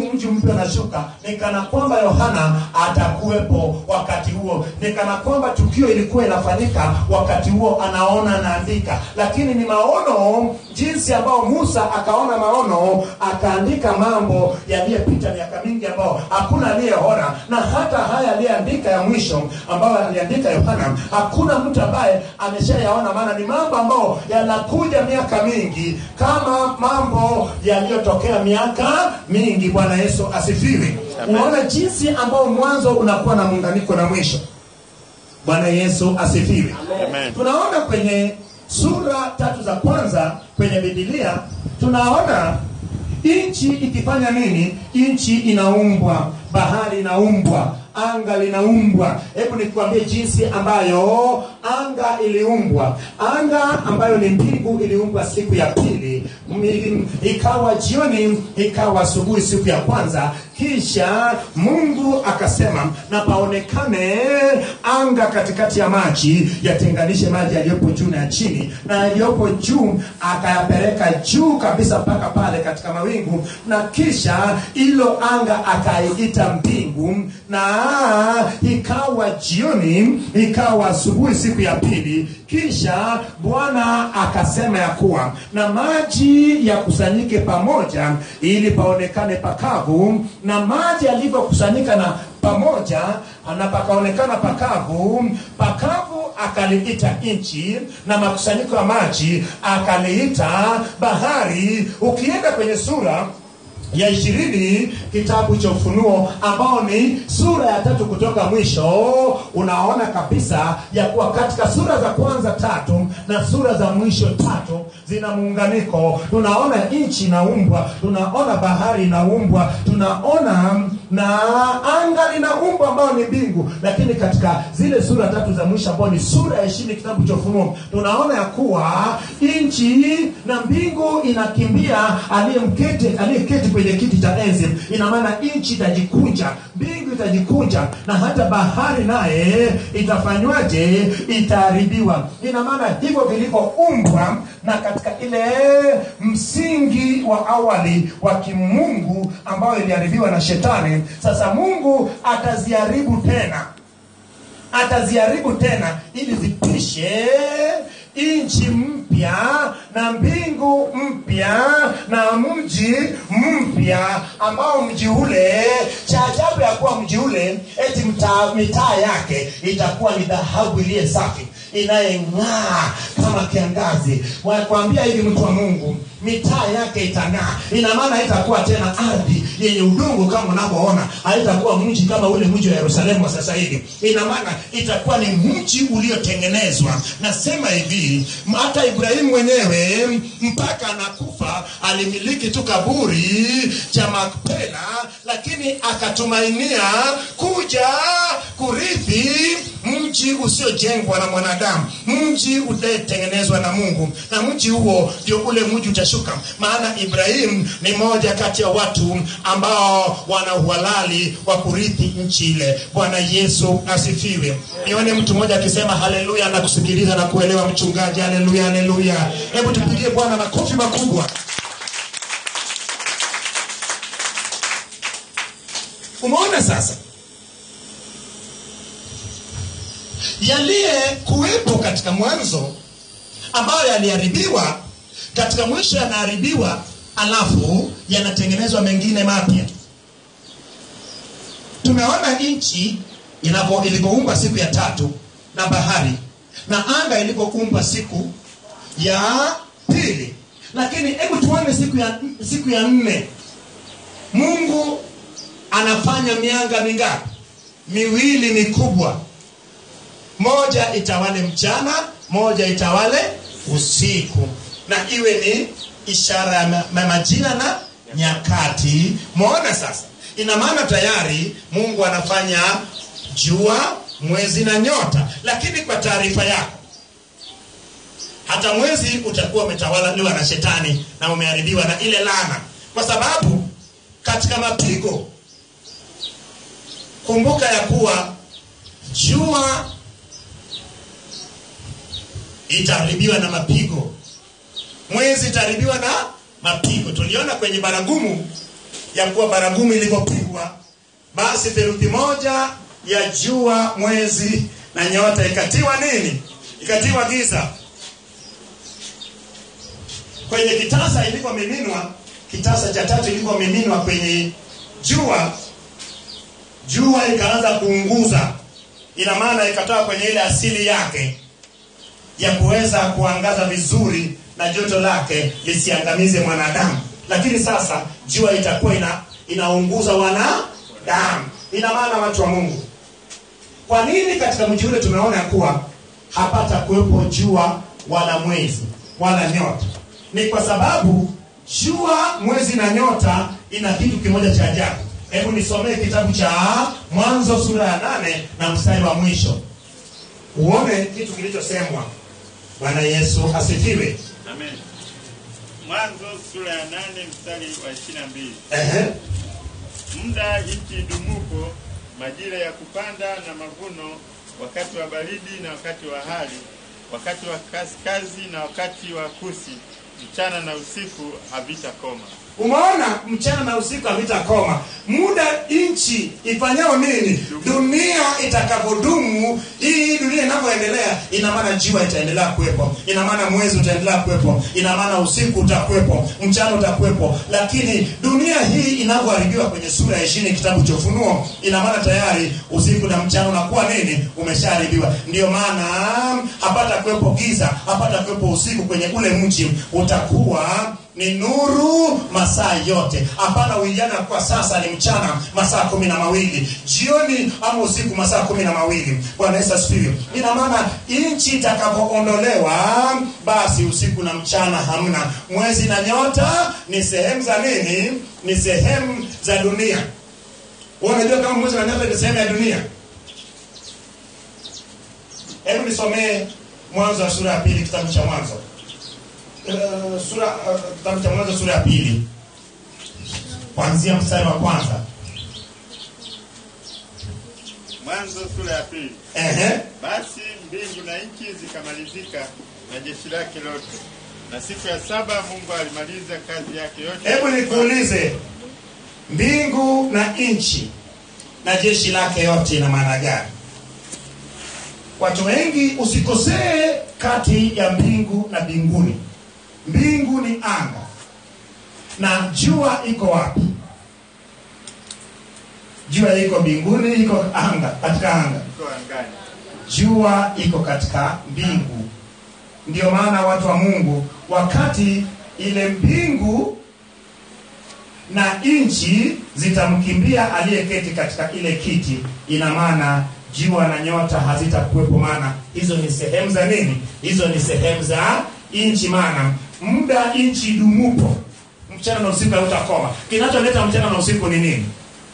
huu mji mpya unashuka ni kana kwamba yohana atakuwepo wakati huo ni kana kwamba tukio ilikuwa inafanyika wakati huo anaona anaandika lakini ni maono jinsi ambao musa akaona maono akaandika mambo yaliyopita miaka mingi ambao hakuna aliyeona na hata haya aliyeandika ya mwisho ambayo aliandika yohana hakuna mtu ambaye ameshayaona maana ni mambo ambayo yanakuja miaka mingi kama mambo yaliyotokea miaka mingi bwana yesu asifiwe Amen. unaona jinsi ambao mwanzo unakuwa na muunganiko na mwisho bwana yesu asifiwe Amen. tunaona kwenye sura tatu za kwanza kwenye bibilia tunaona nchi ikifanya nini nchi inaumbwa bahari inaumbwa anga linaumbwa hebu nikuambie jinsi ambayo anga iliumbwa anga ambayo ni mbingu iliumbwa siku ya pili M- ikawa jioni ikawa asubuhi siku ya kwanza kisha mungu akasema na paonekane anga katikati ya maji yatenganishe maji yaliyopo juu na ya chini na yaliyopo juu akayapeleka juu kabisa mpaka pale katika mawingu na kisha ilo anga akaiita mbingu na ikawa jioni ikawa asubuhi siku ya pili kisha bwana akasema ya kuwa na maji yakusanyike pamoja ili paonekane pakavu na maji yalivyokusanyika na pamoja na pakaonekana pakavu pakavu akaliita nchi na makusanyiko ya maji akaliita bahari ukienda kwenye sura ya ishirini kitabu cha ufunuo ambao ni sura ya tatu kutoka mwisho unaona kabisa ya kuwa katika sura za kwanza tatu na sura za mwisho tatu zina muunganiko tunaona nchi inaumbwa tunaona bahari inaumbwa tunaona na anga linaumbwa ambayo ni mbingu lakini katika zile sura tatu za mwisho ambao ni sura ya ishirini kitabu cha ufunuo tunaona ya kuwa nchi na mbingu inakimbia aliyemketi aliyeketi kwenye kiti cha enzi ina maana nchi itajikunja mbingu itajikunja na hata bahari naye itafanywaje itaharibiwa ina maana hivyo vilivyoumbwa na katika ile msingi wa awali wa kimungu ambayo iliharibiwa na shetani sasa mungu ataziharibu tena ataziharibu tena ili zipishe nchi mpya na mbingu mpya na mji mpya ambao mji ule cha ajabu ya kuwa mji ule eti mtaa- mitaa yake itakuwa ni dhahabu iliye safi inayeng'aa kama kiangazi wakwambia hivi mtu wa mungu mitaa yake itang'aa ina maana haitakuwa tena ardhi yenye udongo kama unavyoona haitakuwa mji kama ule mji wa yerusalemu wa sasa hivi ina maana itakuwa ni mji uliotengenezwa nasema hivi hata ibrahimu mwenyewe mpaka anakufa alimiliki tu kaburi cha makpela lakini akatumainia kuja kurithi mji usiojengwa na mwanadamu mji utayetengenezwa na mungu na mji huo ndio ule mji utashuka maana ibrahim ni moja kati ya watu ambao wana uhalali wa kurithi nchi ile bwana yesu asifiwe nione mtu mmoja akisema haleluya na kusikiliza na kuelewa mchungaji haleluya haleluya hebu tupigie bwana makofi makubwa umeona sasa yaliye kuwepo katika mwanzo ambayo yaliharibiwa katika mwisho yanaharibiwa alafu yanatengenezwa mengine mapya tumeona nchi inapo- ilivyoumba siku ya tatu na bahari na anga ilivyoumbwa siku ya pili lakini hebu tuone siku ya siku ya nne mungu anafanya mianga mingapi miwili mikubwa moja itawale mchana moja itawale usiku na iwe ni ishara ya ma- ma- majira na nyakati mwona sasa ina maana tayari mungu anafanya jua mwezi na nyota lakini kwa taarifa yako hata mwezi utakuwa umetawaliwa na shetani na umeharibiwa na ile lana kwa sababu katika mapigo kumbuka ya kuwa jua itaharibiwa na mapigo mwezi itaharibiwa na mapigo tuliona kwenye baragumu ya kuwa baragumu ilivyopigwa basi theluthi moja ya jua mwezi na nyota ikatiwa nini ikatiwa giza kwenye kitasa ilivyomiminwa kitasa cha tatu ilivyomiminwa kwenye jua jua ikaanza kuunguza ina maana ikatoka kwenye ile asili yake ya kuweza kuangaza vizuri na joto lake lisiangamize mwanadamu lakini sasa jua itakuwa ina inaunguza wanadamu ina maana watu wa mungu kwa nini katika mji ule tumeona kuwa hapata kuwepo jua wala mwezi wala nyota ni kwa sababu jua mwezi na nyota ina kitu kimoja cha ajabu hebu nisomee kitabu cha mwanzo sura ya nane na mstari wa mwisho uone kitu kilichosemwa bwana yesu asifiwe Amen. Mwanzo sura ya nane mstari wa ishirini na mbili. Ehe. Muda nchi idumupo, majira ya kupanda na mavuno, wakati wa baridi na wakati wa hali, wakati wa kaskazi na wakati wa kusi, mchana na usiku havitakoma. umeona mchana na usiku havitakoma muda nchi ifanyao nini dunia itakavyodumu hii dunia inavyoendelea ina maana jua itaendelea kuwepo ina maana mwezi utaendelea kuwepo ina maana usiku utakuwepo mchana utakuwepo lakini dunia hii inavyoharibiwa kwenye sura ya ishirini kitabu cha ufunuo ina maana tayari usiku na mchana unakuwa nini umeshaharibiwa ndio maana hapata kuwepo giza hapata kuwepo usiku kwenye ule mji utakuwa ni nuru masaa yote hapana uijana kwa sasa ni mchana masaa kumi na mawili jioni ama usiku masaa kumi na mawili bwana yesu asifiwe ina maana nchi itakapoondolewa basi usiku na mchana hamna mwezi na nyota ni sehemu za nini ni sehemu za dunia Wewe unajua kama mwezi na nyota ni sehemu ya dunia hebu nisomee mwanzo wa sura ya pili kitabu cha mwanzo uh, sura uh, kitabu cha mwanzo sura ya pili kuanzia mstari wa kwanza Mwanzo sura ya pili. Ehe. Basi mbingu na nchi zikamalizika na jeshi lake lote, na siku ya saba Mungu alimaliza kazi yake yote. hebu nikuulize mbingu na nchi na jeshi lake yote ina maana gani watu wengi usikosee kati ya mbingu na mbinguni mbingu ni anga na jua iko wapi jua iko mbinguni iko anga katika anga Iko angani. jua iko katika mbingu ndio maana watu wa mungu wakati ile mbingu na nchi zitamkimbia aliyeketi katika ile kiti ina maana jua na nyota hazitakuwepo maana hizo ni sehemu za nini hizo ni sehemu za nchi maana muda nchi idumupo mchana na usiku hautakoma kinacholeta mchana na usiku ni nini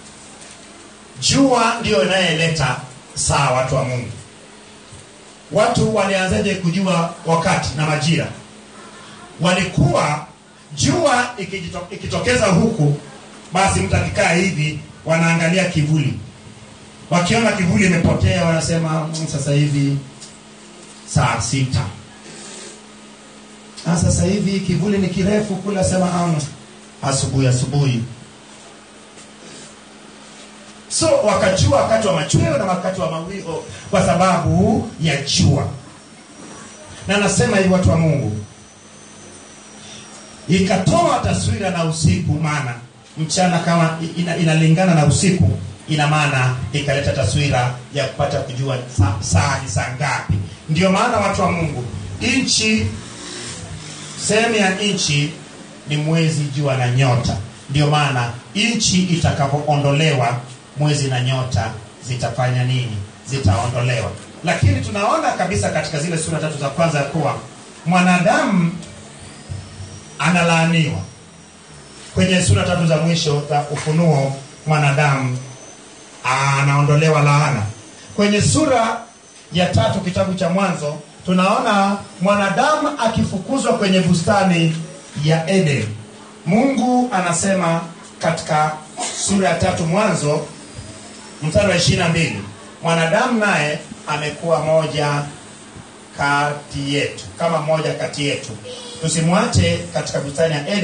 jua ndiyo inayeleta saa watu wa mungu watu walianzaje kujua wakati na majira walikuwa jua ikijito, ikitokeza huku basi mtu akikaa hivi wanaangalia kivuli wakiona kivuli imepotea wanasema "Mm, sasa hivi saa sita ah, sasa hivi kivuli ni kirefu kule asema "Ah, asubuhi asubuhi so wakajua wakati wa machweo na wakati wa mawio kwa sababu ya jua na nasema hivi watu wa mungu ikatoa taswira na usiku maana mchana kama ina, inalingana na usiku ina maana ikaleta taswira ya kupata kujua saa, saa ni saa ngapi ndio maana watu wa mungu nchi sehemu ya nchi ni mwezi jua na nyota ndio maana nchi itakapoondolewa mwezi na nyota zitafanya nini zitaondolewa lakini tunaona kabisa katika zile sura tatu za kwanza ya kuwa mwanadamu analaaniwa kwenye sura tatu za mwisho za ufunuo mwanadamu anaondolewa laana kwenye sura ya tatu kitabu cha mwanzo tunaona mwanadamu akifukuzwa kwenye bustani ya eden mungu anasema katika sura ya tatu mwanzo mstari wa ishiri na mbili mwanadamu naye amekuwa moja kati yetu kama mmoja kati yetu tusimwache katika bustani ya eden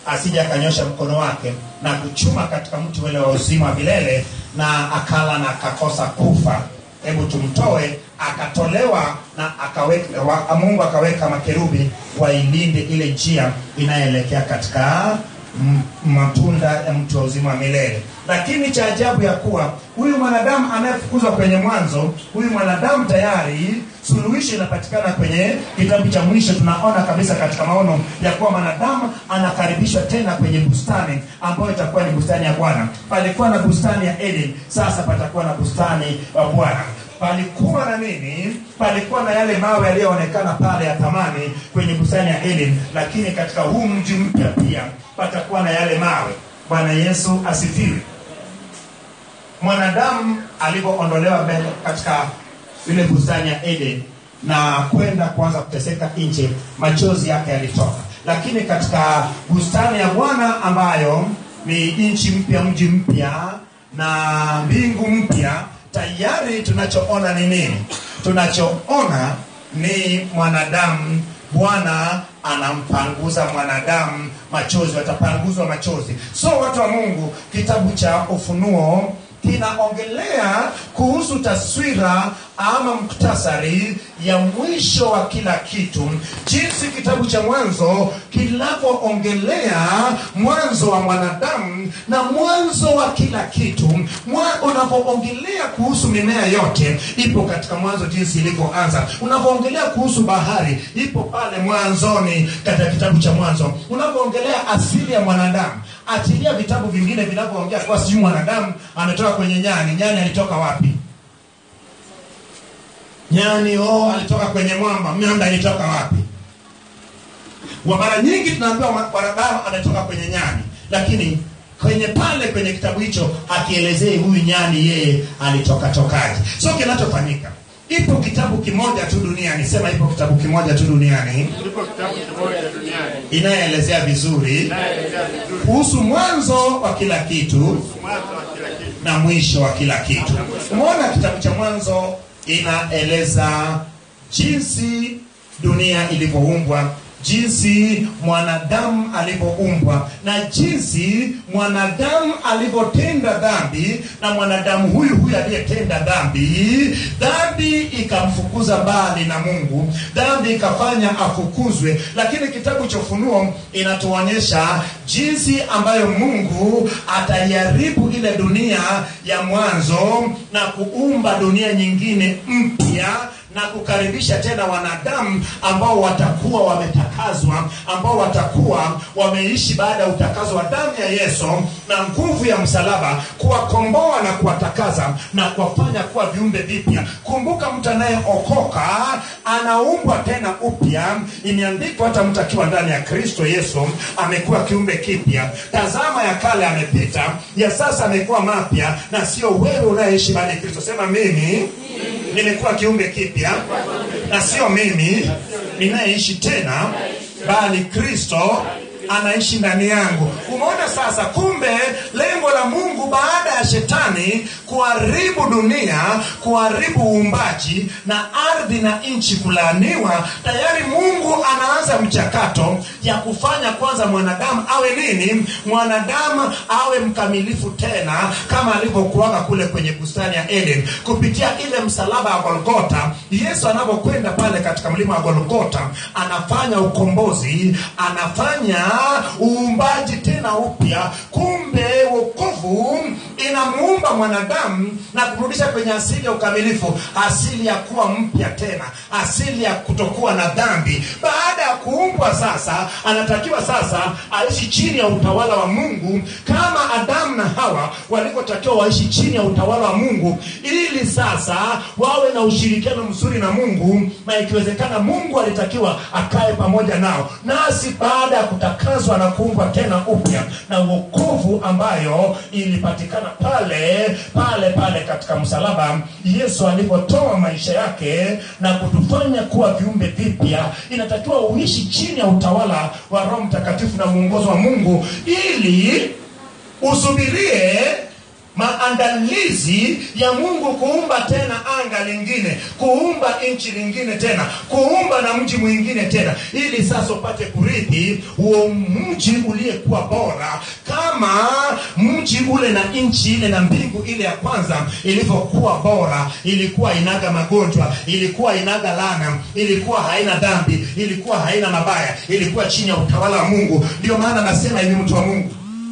asije akanyosha mkono wake na kuchuma katika mti ule wa uzima wa milele na akala na akakosa kufa hebu tumtoe akatolewa na akaweka wa, mungu akaweka makerubi wailinde ile njia inayoelekea katika m- matunda ya mti wa uzima wa milele lakini cha ajabu ya kuwa huyu mwanadamu anayefukuzwa kwenye mwanzo huyu mwanadamu tayari suluhisho inapatikana kwenye kitabu cha mwisho tunaona kabisa katika maono ya kuwa mwanadamu anakaribishwa tena kwenye bustani ambayo itakuwa ni bustani ya bwana palikuwa na bustani ya eden sasa patakuwa na bustani ya bwana palikuwa na nini palikuwa na yale mawe yaliyoonekana pale ya thamani kwenye bustani ya eden lakini katika huu mji mpya pia patakuwa na yale mawe bwana yesu asifiwe mwanadamu alivyoondolewa mbele katika ile bustani ya eden na kwenda kuanza kuteseka nje machozi yake yalitoka lakini katika bustani ya bwana ambayo ni nchi mpya mji mpya na mbingu mpya tayari tunachoona ni nini tunachoona ni mwanadamu bwana anampanguza mwanadamu machozi watapanguzwa machozi so watu wa mungu kitabu cha ufunuo kinaongelea kuhusu taswira ama muktasari ya mwisho wa kila kitu jinsi kitabu cha mwanzo kinavyoongelea mwanzo wa mwanadamu na mwanzo wa kila kitu Mwa- unavyoongelea kuhusu mimea yote ipo katika mwanzo jinsi ilivyoanza unavyoongelea kuhusu bahari ipo pale mwanzoni katika kitabu cha mwanzo unavyoongelea asili ya mwanadamu achilia vitabu vingine vinavyoongea kuwa sijui mwanadamu ametoka kwenye nyani nyani alitoka wapi nyani oh alitoka kwenye mwamba mwamba alitoka wapi wa mara nyingi tunaambiwa mwa- mwanadamu ametoka kwenye nyani lakini kwenye pale kwenye kitabu hicho akielezei huyu nyani yeye alitoka tokaji so kinachofanyika ipo kitabu kimoja tu duniani sema ipo kitabu kimoja tu duniani Ipo kitabu kimoja duniani inayoelezea vizuri inayoelezea vizuri kuhusu mwanzo wa kila kitu mwanzo wa kila kitu. na mwisho wa kila kitu umeona kitabu cha mwanzo inaeleza jinsi dunia ilivyoumbwa jinsi mwanadamu alivyoumbwa na jinsi mwanadamu alivyotenda dhambi na mwanadamu huyu huyu aliyetenda dhambi dhambi ikamfukuza mbali na mungu dhambi ikafanya afukuzwe lakini kitabu cha ufunuo inatuonyesha jinsi ambayo mungu ataiharibu ile dunia ya mwanzo na kuumba dunia nyingine mpya na kukaribisha tena wanadamu ambao watakuwa wametakazwa ambao watakuwa wameishi baada ya utakazo wa damu ya yesu na nguvu ya msalaba kuwakomboa na kuwatakaza na kuwafanya kuwa viumbe vipya kumbuka mtu anayeokoka anaumbwa tena upya imeandikwa hata mtu akiwa ndani ya kristo yesu amekuwa kiumbe kipya tazama ya kale amepita ya sasa amekuwa mapya na sio wewe unayeishi baada ya kristo sema mimi nimekuwa kiumbe kipya na sio mimi ninayeishi tena bali kristo anaishi ndani yangu umeona sasa kumbe lengo la mungu baada ya shetani kuharibu dunia kuharibu uumbaji na ardhi na nchi kulaaniwa tayari mungu anaanza mchakato ya kufanya kwanza mwanadamu awe nini mwanadamu awe mkamilifu tena kama alivyokuaga kule kwenye bustani ya eden kupitia ile msalaba wa golgota yesu anapokwenda pale katika mlima wa golgota anafanya ukombozi anafanya uumbaji tena upya kumbe wokovu inamuumba mwanadamu na kumrudisha kwenye asili ya ukamilifu asili ya kuwa mpya tena asili ya kutokuwa na dhambi baada ya kuumbwa sasa anatakiwa sasa aishi chini ya utawala wa mungu kama adamu na hawa walivyotakiwa waishi chini ya utawala wa mungu ili sasa wawe na ushirikiano mzuri na mungu na ikiwezekana mungu alitakiwa akae pamoja nao nasi baada ya kutakazwa na kuumbwa tena upya na uokovu ambayo ilipatikana pale pale pale katika msalaba yesu alivyotoa maisha yake na kutufanya kuwa viumbe vipya inatakiwa uishi chini ya utawala wa roho mtakatifu na mwongozo wa mungu ili usubirie maandalizi ya mungu kuumba tena anga lingine kuumba nchi lingine tena kuumba na mji mwingine tena ili sasa upate kurithi huo mji uliyekuwa bora kama mji ule na nchi ile na mbingu ile ya kwanza ilivyokuwa bora ilikuwa inaga magonjwa ilikuwa inaga lana ilikuwa haina dhambi ilikuwa haina mabaya ilikuwa chini ya utawala wa mungu ndio maana nasema hivi mtu wa mungu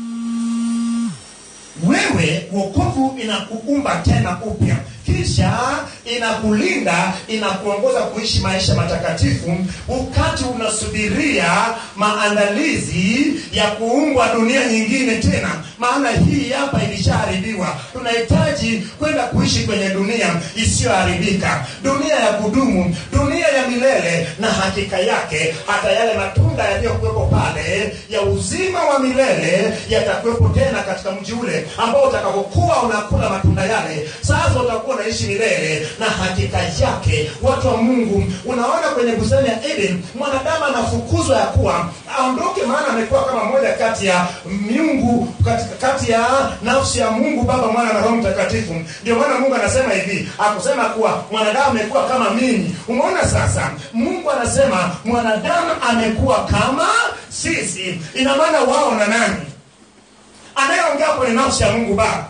wewe wokovu inakuumba tena upya kisha inakulinda inakuongoza kuishi maisha matakatifu wakati unasubiria maandalizi ya kuumbwa dunia nyingine tena maana hii hapa ilishaharibiwa tunahitaji kwenda kuishi kwenye dunia isiyoharibika dunia ya kudumu dunia ya milele na hakika yake hata yale matunda yaliyokuwepo pale ya uzima wa milele yatakuwepo tena katika mji ule ambao utakapokuwa unakula matunda yale sasa utakuwa unaishi milele na hakika yake watu wa mungu unaona kwenye bustani ya eden mwanadamu anafukuzwa ya kuwa aondoke maana amekuwa kama moja kati ya miungu kati, kati ya nafsi ya mungu baba mwana na roho mtakatifu ndio maana mungu anasema hivi akusema kuwa mwanadamu amekuwa kama mimi umeona sasa mungu anasema mwanadamu amekuwa kama sisi ina maana wao na nani anayeongea kwenye nafsi ya mungu baba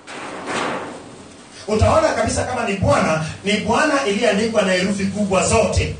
utaona kabisa kama ni bwana ni bwana iliyoandikwa na herufi kubwa zote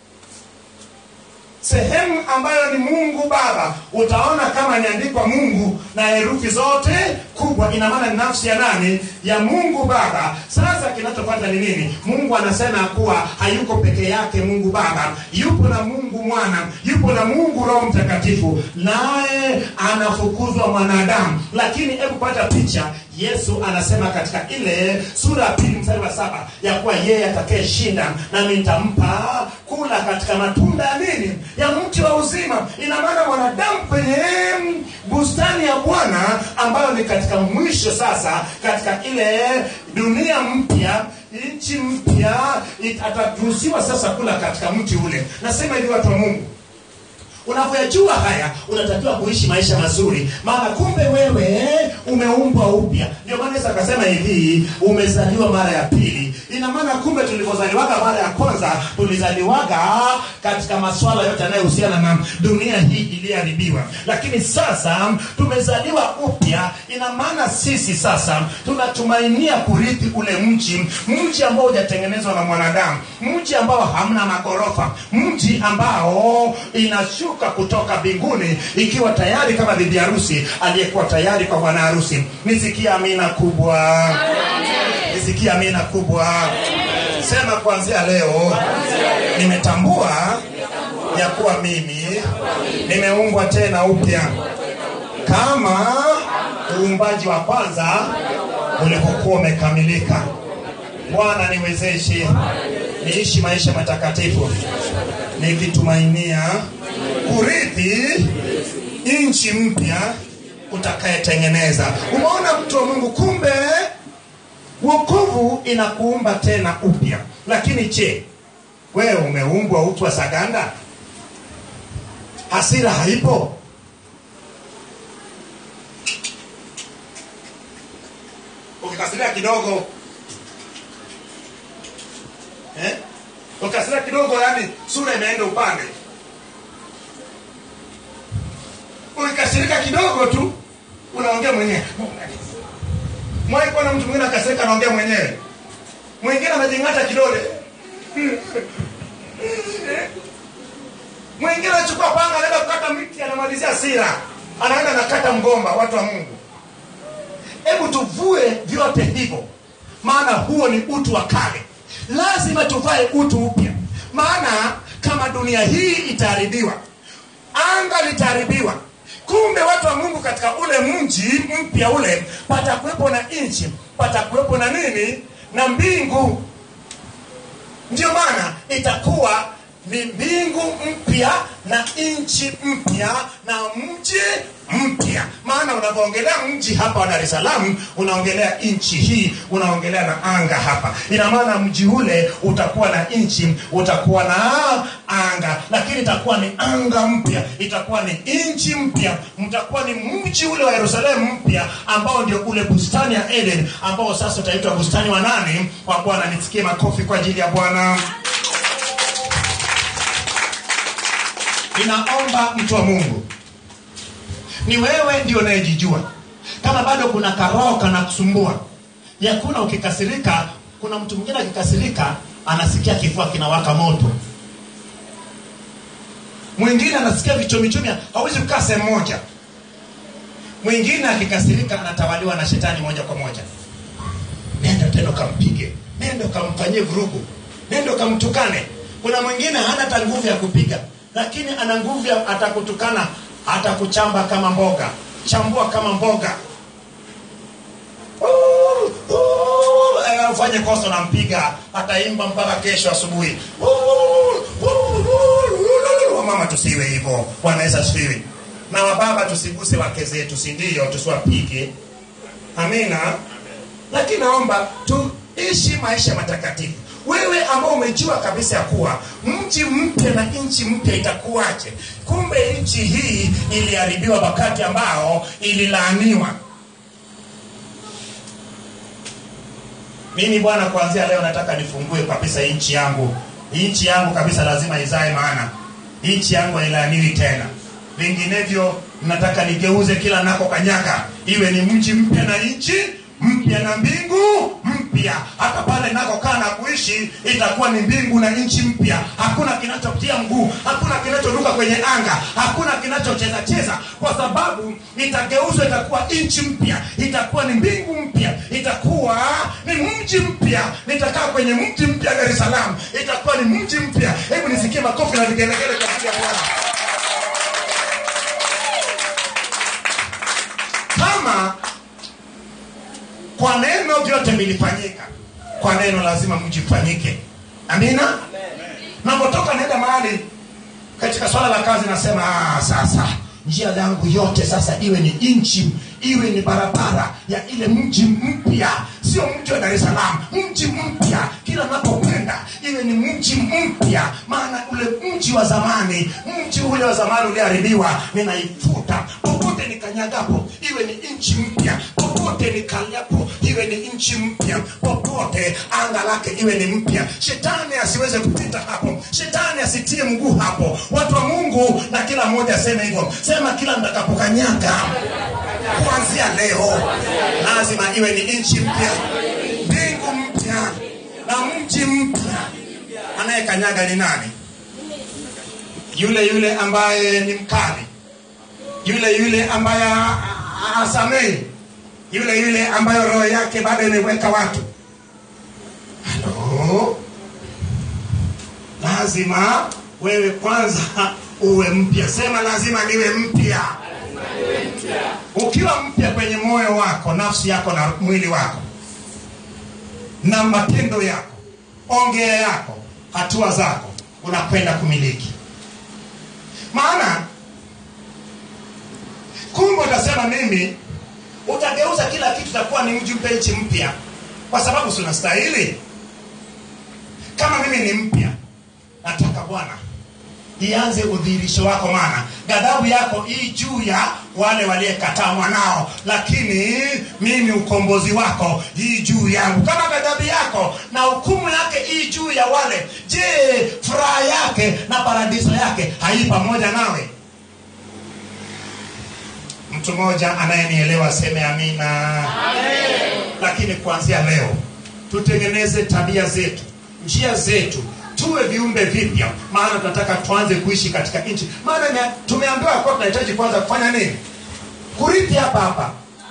sehemu ambayo ni mungu baba utaona kama imeandikwa mungu na herufi zote kubwa ina maana ni nafsi ya nani ya mungu baba sasa kinachopata ni nini mungu anasema kuwa hayuko peke yake mungu baba yupo na mungu mwana yupo na mungu roho mtakatifu naye anafukuzwa mwanadamu lakini hebu pata picha yesu anasema katika ile sura ya pili mstari wa saba ya kuwa yeye atakayeshinda nami nitampa kula katika matunda ya nini ya mti wa uzima ina maana mwanadamu kwenye bustani ya bwana ambayo ni katika mwisho sasa katika ile dunia mpya nchi mpya it- ataruhusiwa sasa kula katika mti ule nasema hivi watu wa mungu unavyoyajua haya unatakiwa kuishi maisha mazuri maana kumbe wewe umeumbwa upya ndio maana yesu akasema hivi umezaliwa mara ya pili ina maana kumbe tulivyozaliwaga mara ya kwanza tulizaliwaga katika maswala yote yanayohusiana na dunia hii iliyoharibiwa lakini sasa tumezaliwa upya ina maana sisi sasa tunatumainia kurithi ule mji mji ambao hujatengenezwa na mwanadamu mji ambao hamna magorofa mji ambao inashuka kutoka mbinguni ikiwa tayari kama bibi harusi aliyekuwa tayari kwa bwana harusi nisikia amina kubwa nisikia amina kubwa sema kuanzia leo nimetambua ya kuwa mimi nimeumbwa tena upya kama uumbaji wa kwanza ulipokuwa umekamilika bwana niwezeshe niishi maisha matakatifu nikitumainia kurithi nchi mpya utakayetengeneza umeona mtu wa mungu kumbe wokovu inakuumba tena upya lakini je wewe umeumbwa utu wa saganda hasira haipo ukikasiria kidogo eh? ukikasiria kidogo yani sura imeenda upande ukikasirika kidogo tu unaongea mwenyewe mwai kuona mtu mwingine akasirika anaongea mwenyewe mwingine amejing'ata kidole mwingine anachukua panga anaenda kukata miti anamalizia sira anaenda nakata mgomba watu wa mungu hebu tuvue vyote hivyo maana huo ni utu wa kale lazima tuvae utu upya maana kama dunia hii itaharibiwa anga litaharibiwa kumbe watu wa mungu katika ule mji mpya ule patakuwepo na nchi patakuwepo na nini na mbingu ndio maana itakuwa ni mbingu mpya na nchi mpya na mji mpya maana unavyoongelea mji hapa wa dar es salaam unaongelea nchi hii unaongelea na anga hapa ina maana mji ule utakuwa na nchi utakuwa na anga lakini itakuwa ni anga mpya itakuwa ni nchi mpya mtakuwa ni mji ule wa yerusalemu mpya ambao ndio ule bustani ya eden ambao sasa utaitwa bustani wa nani wa bwana nisikie makofi kwa ajili ya bwana ninaomba mtu wa mungu ni wewe ndio unayejijua kama bado kuna karoho kanakusumbua yakuna ukikasirika kuna mtu mwingine akikasirika anasikia kifua kinawaka moto mwingine anasikia vichomichomi hawezi kukaa sehemu moja mwingine akikasirika anatawaliwa na shetani moja kwa moja nenda tena ukampige nenda ukamfanyie vurugu nenda ukamtukane kuna mwingine hana hata nguvu ya kupiga lakini ana nguvu ya atakutukana atakuchamba kama mboga chambua kama mboga Uh, uh, eh, ufanye kosa unampiga ataimba mpaka kesho asubuhi Uh, uh, uh, uh, mama tusiwe hivyo bwana yesu asifiwe na wababa tusiguse wake zetu si ndio tusiwapige amina lakini naomba tuishi maisha matakatifu wewe ambao umejua kabisa ya kuwa mji mpya na nchi mpya itakuwaje kumbe nchi hii iliharibiwa wakati ambao ililaaniwa mimi bwana kuanzia leo nataka nifungue kabisa nchi yangu nchi yangu kabisa lazima izae maana nchi yangu hailaaniwi tena vinginevyo nataka nigeuze kila nako kanyaga iwe ni mji mpya na nchi mpya na mbingu mpya hata pale nakokaa na kuishi itakuwa ni mbingu na nchi mpya hakuna kinachotia mguu hakuna kinachoruka kwenye anga hakuna kinachocheza cheza kwa sababu itageuzwa itakuwa nchi mpya itakuwa ni mbingu mpya itakuwa ni mji mpya nitakaa kwenye mji mpya dar es salaam itakuwa ni mji mpya hebu nisikie makofi na vigelegele kwa ajili ya bwana kama kwa neno vyote vilifanyika kwa neno lazima mjifanyike amina napotoka naenda mahali katika swala la kazi nasema "Ah, sasa njia yangu yote sasa iwe ni nchi iwe ni barabara ya ile mji mpya sio mji wa dar es salaam mji mpya kila napokwenda iwe ni mji mpya maana ule mji wa zamani mji ule wa zamani uliharibiwa ninaifuta popote nikanyagapo iwe ni nchi mpya popote nikaliapo iwe ni nchi mpya popote anga lake iwe ni mpya shetani asiweze kupita hapo shetani asitie mguu hapo watu wa mungu na kila mmoja aseme hivyo sema kila mtakapokanyaga kuanzia leo lazima iwe ni nchi mpya mbingu mpya na mji mpya anayekanyaga ni nani yule yule ambaye ni mkali yule yule ambaye asamehi yule yule ambayo roho yake bado imeweka watu halo lazima wewe kwanza uwe mpya sema lazima niwe mpya ukiwa mpya kwenye moyo wako nafsi yako na mwili wako na matendo yako ongea yako hatua zako unakwenda kumiliki maana kumbe utasema mimi utageuza kila kitu itakuwa ni mji mpya nchi mpya kwa sababu si unastahili kama mimi ni mpya nataka bwana ianze udhihirisho wako maana ghadhabu yako hii juu ya wale waliyekataa mwanao lakini mimi ukombozi wako hii juu yangu kama ghadhabu yako na hukumu yake hii juu ya wale je furaha yake na paradiso yake hai pamoja nawe mtu mmoja anayenielewa aseme amina lakini kuanzia leo tutengeneze tabia zetu njia zetu tuwe viumbe vipya maana tunataka tuanze kuishi katika nchi maana ime- tumeambiwa kuwa tunahitaji kwanza kufanya nini kurithi hapa hapa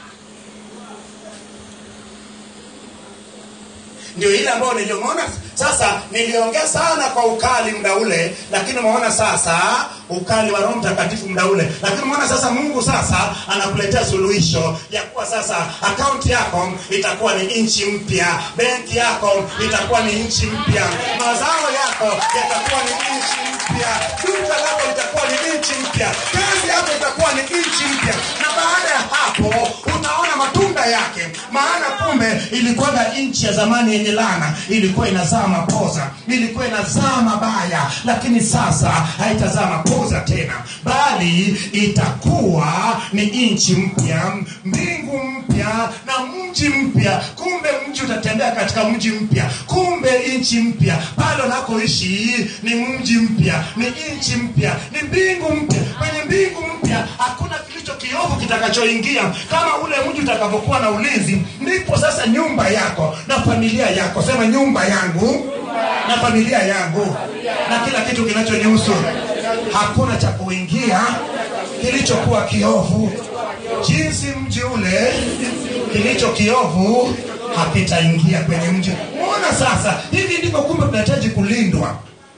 ndio ile ambayo niliyomeona sasa niliongea sana kwa ukali muda ule lakini umeona sasa ukali wa roho mtakatifu muda ule lakini umeona sasa mungu sasa anakuletea suluhisho ya kuwa sasa akaunti yako itakuwa ni nchi mpya benki yako itakuwa ni nchi mpya mazao yako yatakuwa ni nchi mpya duka lako litakuwa ni nchi mpya kazi yako itakuwa ni nchi mpya na baada ya hapo utaona matunda yake maana kumbe ilikuwaga nchi ya zamani yenye lana ilikuwa inazaa mapoza ilikuwa inazaa mabaya lakini sasa haitazaa mapoza tena bali itakuwa ni nchi mpya mbingu mpya na mji mpya kumbe mji utatembea katika mji mpya kumbe nchi mpya pale unakoishi ni mji mpya ni nchi mpya ni mbingu mpya kwenye mbingu mpya hakuna kilicho kiovu kitakachoingia kama ule mji utakavyokuwa na ulinzi ndipo sasa nyumba yako na familia yako sema nyumba yangu na familia yangu na kila kitu kinachonihusu hakuna cha kuingia kilichokuwa kiovu jinsi mji ule kilicho kiovu hakitaingia kwenye mji umeona sasa hivi ndivyo kumbe tunahitaji kulindwa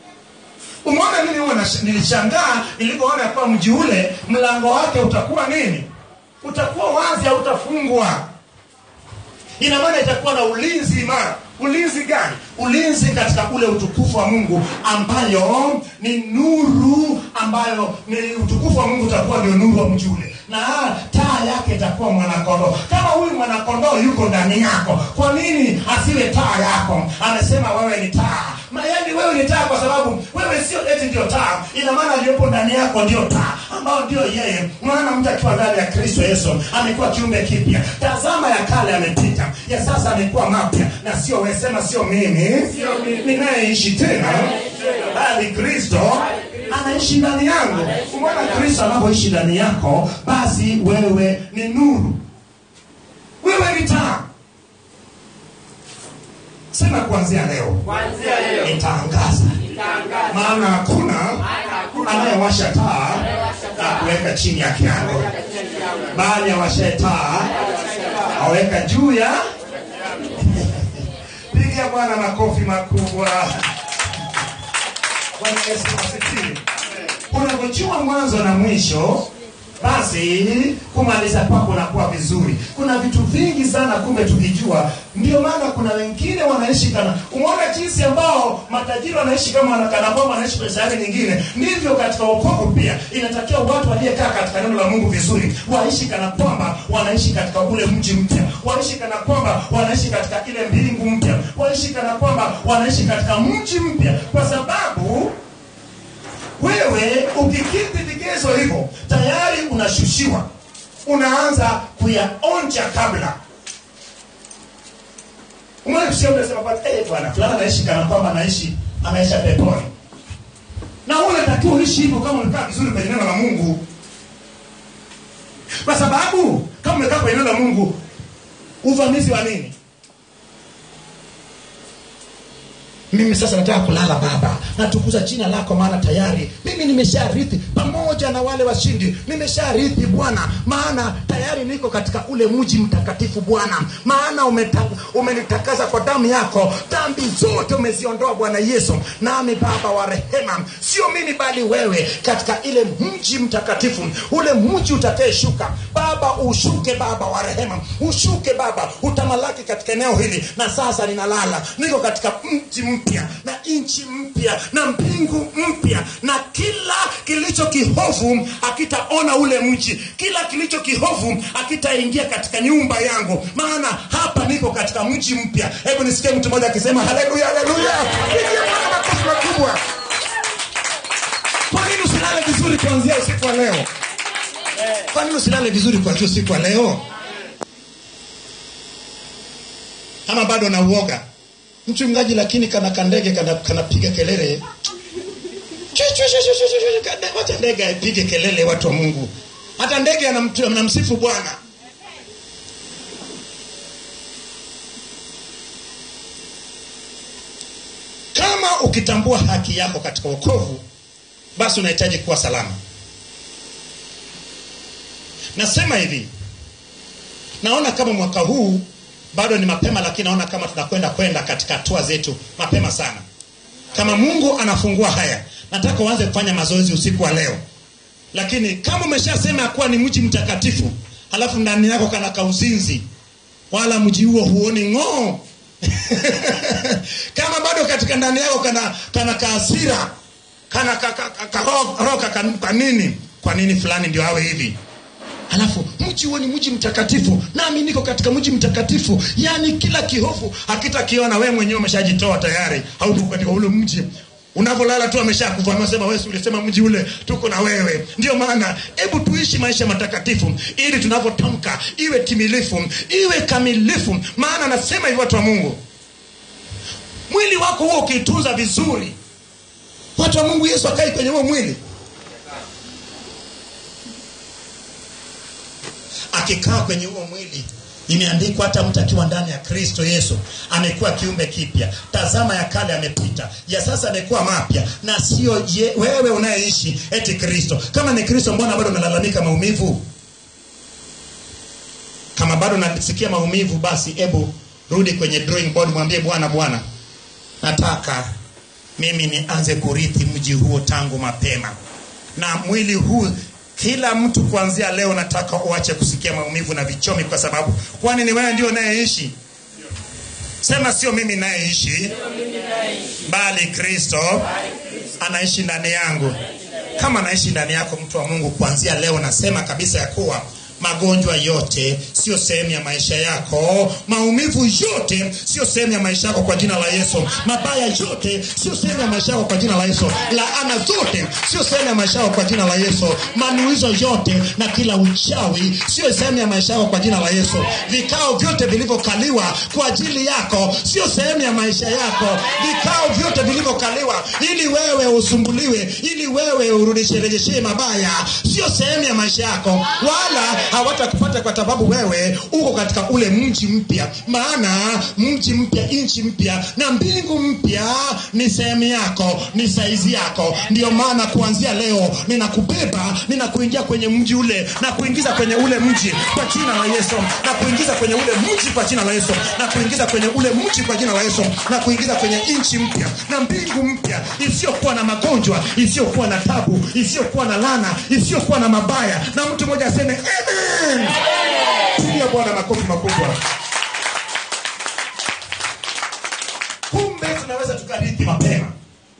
umeona mimi huwa nash- nilishangaa nilivyoona ya kuwa mji ule mlango wake utakuwa nini utakuwa wazi hautafungwa ina maana itakuwa na ulinzi imara ulinzi gani ulinzi katika ule utukufu wa mungu ambayo ni nuru ambayo ni utukufu wa mungu utakuwa ndio nuru wa mji ule na taa yake itakuwa mwanakondoo kama huyu mwanakondoo yuko ndani yako kwa nini asiwe taa yako amesema wewe ni taa mayani wewe ni taa kwa sababu wewe sio eti ndio taa ina maana aliyopo ndani yako ndio taa ambao ndio yeye maana mtu akiwa ndani ya kristo yesu amekuwa kiumbe kipya tazama ya kale amepita ya sasa amekuwa mapya na sio wewe sema sio mimi ninayeishi tena bali kristo anaishi ndani yangu umeona kristo anapoishi ndani yako basi wewe ni nuru wewe ni taa sema kuanzia leo kuanzia leo nitaangaza nitangaza maana hakuna hakuna anayewasha taa na kuweka chini ya kiango bali awashae taa aweka juu ya pigia bwana makofi makubwa bwana yesu asifiwe unavyojua mwanzo na mwisho basi kumaliza kwako nakuwa vizuri kuna vitu vingi sana kumbe tukijua ndio maana kuna wengine wanaishi kana umeona jinsi ambao matajiri wanaishi kama wanakana kwamba wanaishi kwenye sayari nyingine ndivyo katika wokovu pia inatakiwa watu waliekaa katika neno la mungu vizuri waishi kana kwamba wanaishi katika ule mji mpya waishi kana kwamba wanaishi katika ile mbingu mpya waishi kana kwamba wanaishi katika mji mpya kwa sababu wewe ukikidhi vigezo hivyo tayari unashushiwa unaanza kuyaonja kabla umeona kusikia mtu anasema kwamba eh bwana fulani anaishi kana kwamba anaishi anaisha peponi na wewe unatakiwa uishi hivyo kama umekaa vizuri kwenye neno la Mungu kwa sababu kama umekaa kwenye neno la Mungu uvamizi wa nini mimi sasa nataka kulala baba natukuza jina lako maana tayari mimi nimesharithi pamoja na wale washindi nimesharithi bwana maana tayari niko katika ule mji mtakatifu bwana maana umeta- umenitakasa kwa damu yako dhambi zote umeziondoa bwana yesu nami baba wa rehema sio mimi bali wewe katika ile mji mtakatifu ule mji utakayeshuka baba ushuke baba wa rehema ushuke baba utamalaki katika eneo hili na sasa ninalala niko katika mji mpya na nchi mpya na mbingu mpya na kila kilicho kihofu akitaona ule mji kila kilicho kihofu akitaingia katika nyumba yangu maana hapa niko katika mji mpya hebu nisikie mtu mmoja akisema haleluya haleluya pigia Bwana makofi makubwa kwa nini usilale vizuri kuanzia usiku wa leo kwa nini usilale vizuri kuanzia usiku wa leo ama bado na uoga mchungaji lakini kana kandege kana kanapiga kelele Chu, chu, chu, chu, chu, chu, chu, kande- wacha ndege aipige kelele watu wa mungu hata ndege anamtu- anamsifu bwana kama ukitambua haki yako katika wokovu basi unahitaji kuwa salama nasema hivi naona kama mwaka huu bado ni mapema lakini naona kama tunakwenda kwenda katika hatua zetu mapema sana kama mungu anafungua haya nataka uanze kufanya mazoezi usiku wa leo lakini kama umeshasema kuwa ni mji mtakatifu halafu ndani yako kana kauzinzi wala mji huo huoni ng'oo kama bado katika ndani yako kana kana kaasira kana ka, ka, ka, ka, ro- roka ka, kwa nini kwa nini fulani ndio awe hivi halafu mji huo ni mji mtakatifu nami niko katika mji mtakatifu yaani kila kihofu hakitakiona wewe mwenyewe umeshajitoa tayari hauko katika ule mji unavyolala tu ameshakufa amesema wewe si ulisema mji ule tuko na wewe ndio maana hebu tuishi maisha matakatifu ili tunavyotamka iwe timilifu iwe kamilifu maana anasema hivi watu wa mungu mwili wako huo ukiitunza vizuri watu wa mungu yesu akai kwenye huo mwili akikaa kwenye huo mwili imeandikwa hata mtu akiwa ndani ya kristo yesu amekuwa kiumbe kipya tazama ya kale amepita ya sasa amekuwa mapya na sio ye- wewe unayeishi eti kristo kama ni kristo mbona bado unalalamika maumivu kama bado unasikia maumivu basi hebu rudi kwenye drawing board mwambie bwana bwana nataka mimi nianze kurithi mji huo tangu mapema na mwili huu kila mtu kuanzia leo nataka uache kusikia maumivu na vichomi kwa sababu kwani ni wewe ndio unayeishi sema sio mimi nayeishi bali kristo anaishi ndani yangu kama anaishi ndani yako mtu wa mungu kuanzia leo nasema kabisa ya kuwa magonjwa yote sio sehemu ya maisha yako maumivu yote sio sehemu ya maisha yako kwa jina la yesu mabaya yote sio sehemu ya maisha yako kwa jina la yesu laana zote sio sehemu ya maisha yako kwa jina la yesu manuizo yote na kila uchawi sio sehemu ya maisha yako kwa jina la yesu vikao vyote vilivyokaliwa kwa ajili yako sio sehemu ya maisha yako vikao vyote vilivyokaliwa ili wewe usumbuliwe ili wewe urudisherejeshee mabaya sio sehemu ya maisha yako wala hawatakupata kwa sababu wewe uko katika ule mji mpya maana mji mpya nchi mpya na mbingu mpya ni sehemu yako ni saizi yako ndio maana kuanzia leo ninakubeba ninakuingia kwenye mji ule na kuingiza kwenye ule mji kwa jina la yesu na kuingiza kwenye ule mji kwa jina la yesu na kuingiza kwenye ule mji kwa jina la yesu na kuingiza kwenye nchi mpya na mbingu mpya isiyokuwa na magonjwa isiyokuwa na tabu isiyokuwa na lana isiyokuwa na mabaya na mtu mmoja aseme amen pigia bwana makofi makubwa kumbe tunaweza tukarithi mapema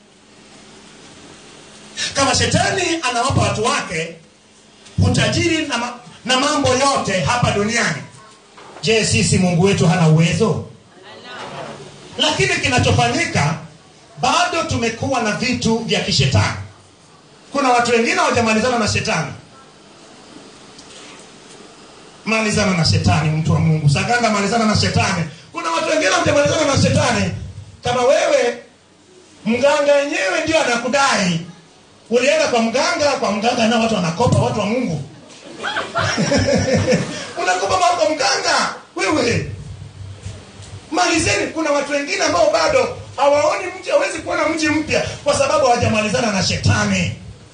kama shetani anawapa watu wake utajiri na, ma, na mambo yote hapa duniani je sisi mungu wetu hana uwezo lakini kinachofanyika bado tumekuwa na vitu vya kishetani kuna watu wengine hawajamalizana na shetani malizana na shetani mtu wa mungu saganga malizana na shetani kuna watu wengine hawajamalizana na shetani kama wewe mganga yenyewe ndio anakudai ulienda kwa mganga kwa mganga nao watu wanakopa watu wa mungu unakopa mali kwa mganga wewe malizeni kuna watu wengine ambao bado hawaoni mji hawezi kuona mji mpya kwa sababu hawajamalizana na shetani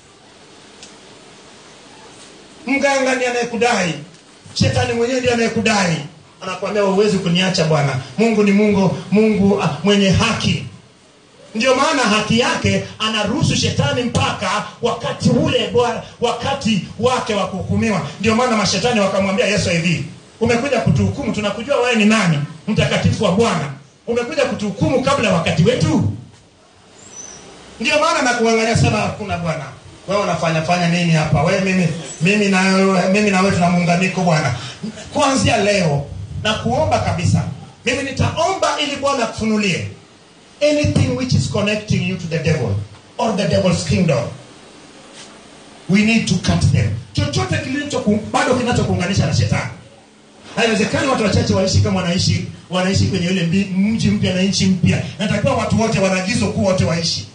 mganga ndiye anayekudai shetani mwenyewe ndiye anayekudai anakuambia huwezi kuniacha bwana mungu ni mungu mungu ah, mwenye haki ndio maana haki yake anaruhusu shetani mpaka wakati ule bwana wakati wake wa kuhukumiwa ndio maana mashetani wakamwambia yesu hivi umekuja kutuhukumu tunakujua wewe ni nani mtakatifu wa bwana umekuja kutuhukumu kabla ya wakati wetu ndio maana nakuangalia sema hakuna bwana wewe unafanya fanya nini hapa wewe mimi mimi na wewe mimi na wewe tuna muunganiko bwana kuanzia leo na kuomba kabisa mimi nitaomba ili bwana akufunulie anything which is connecting you to the devil or the devil's kingdom we need to cut them chochote kilicho ku- bado kinachokuunganisha na shetani haiwezekani watu wachache waishi kama wanaishi wanaishi kwenye ule mbi- mji mpya na nchi mpya natakiwa watu wote wanaagizwa kuwa wote waishi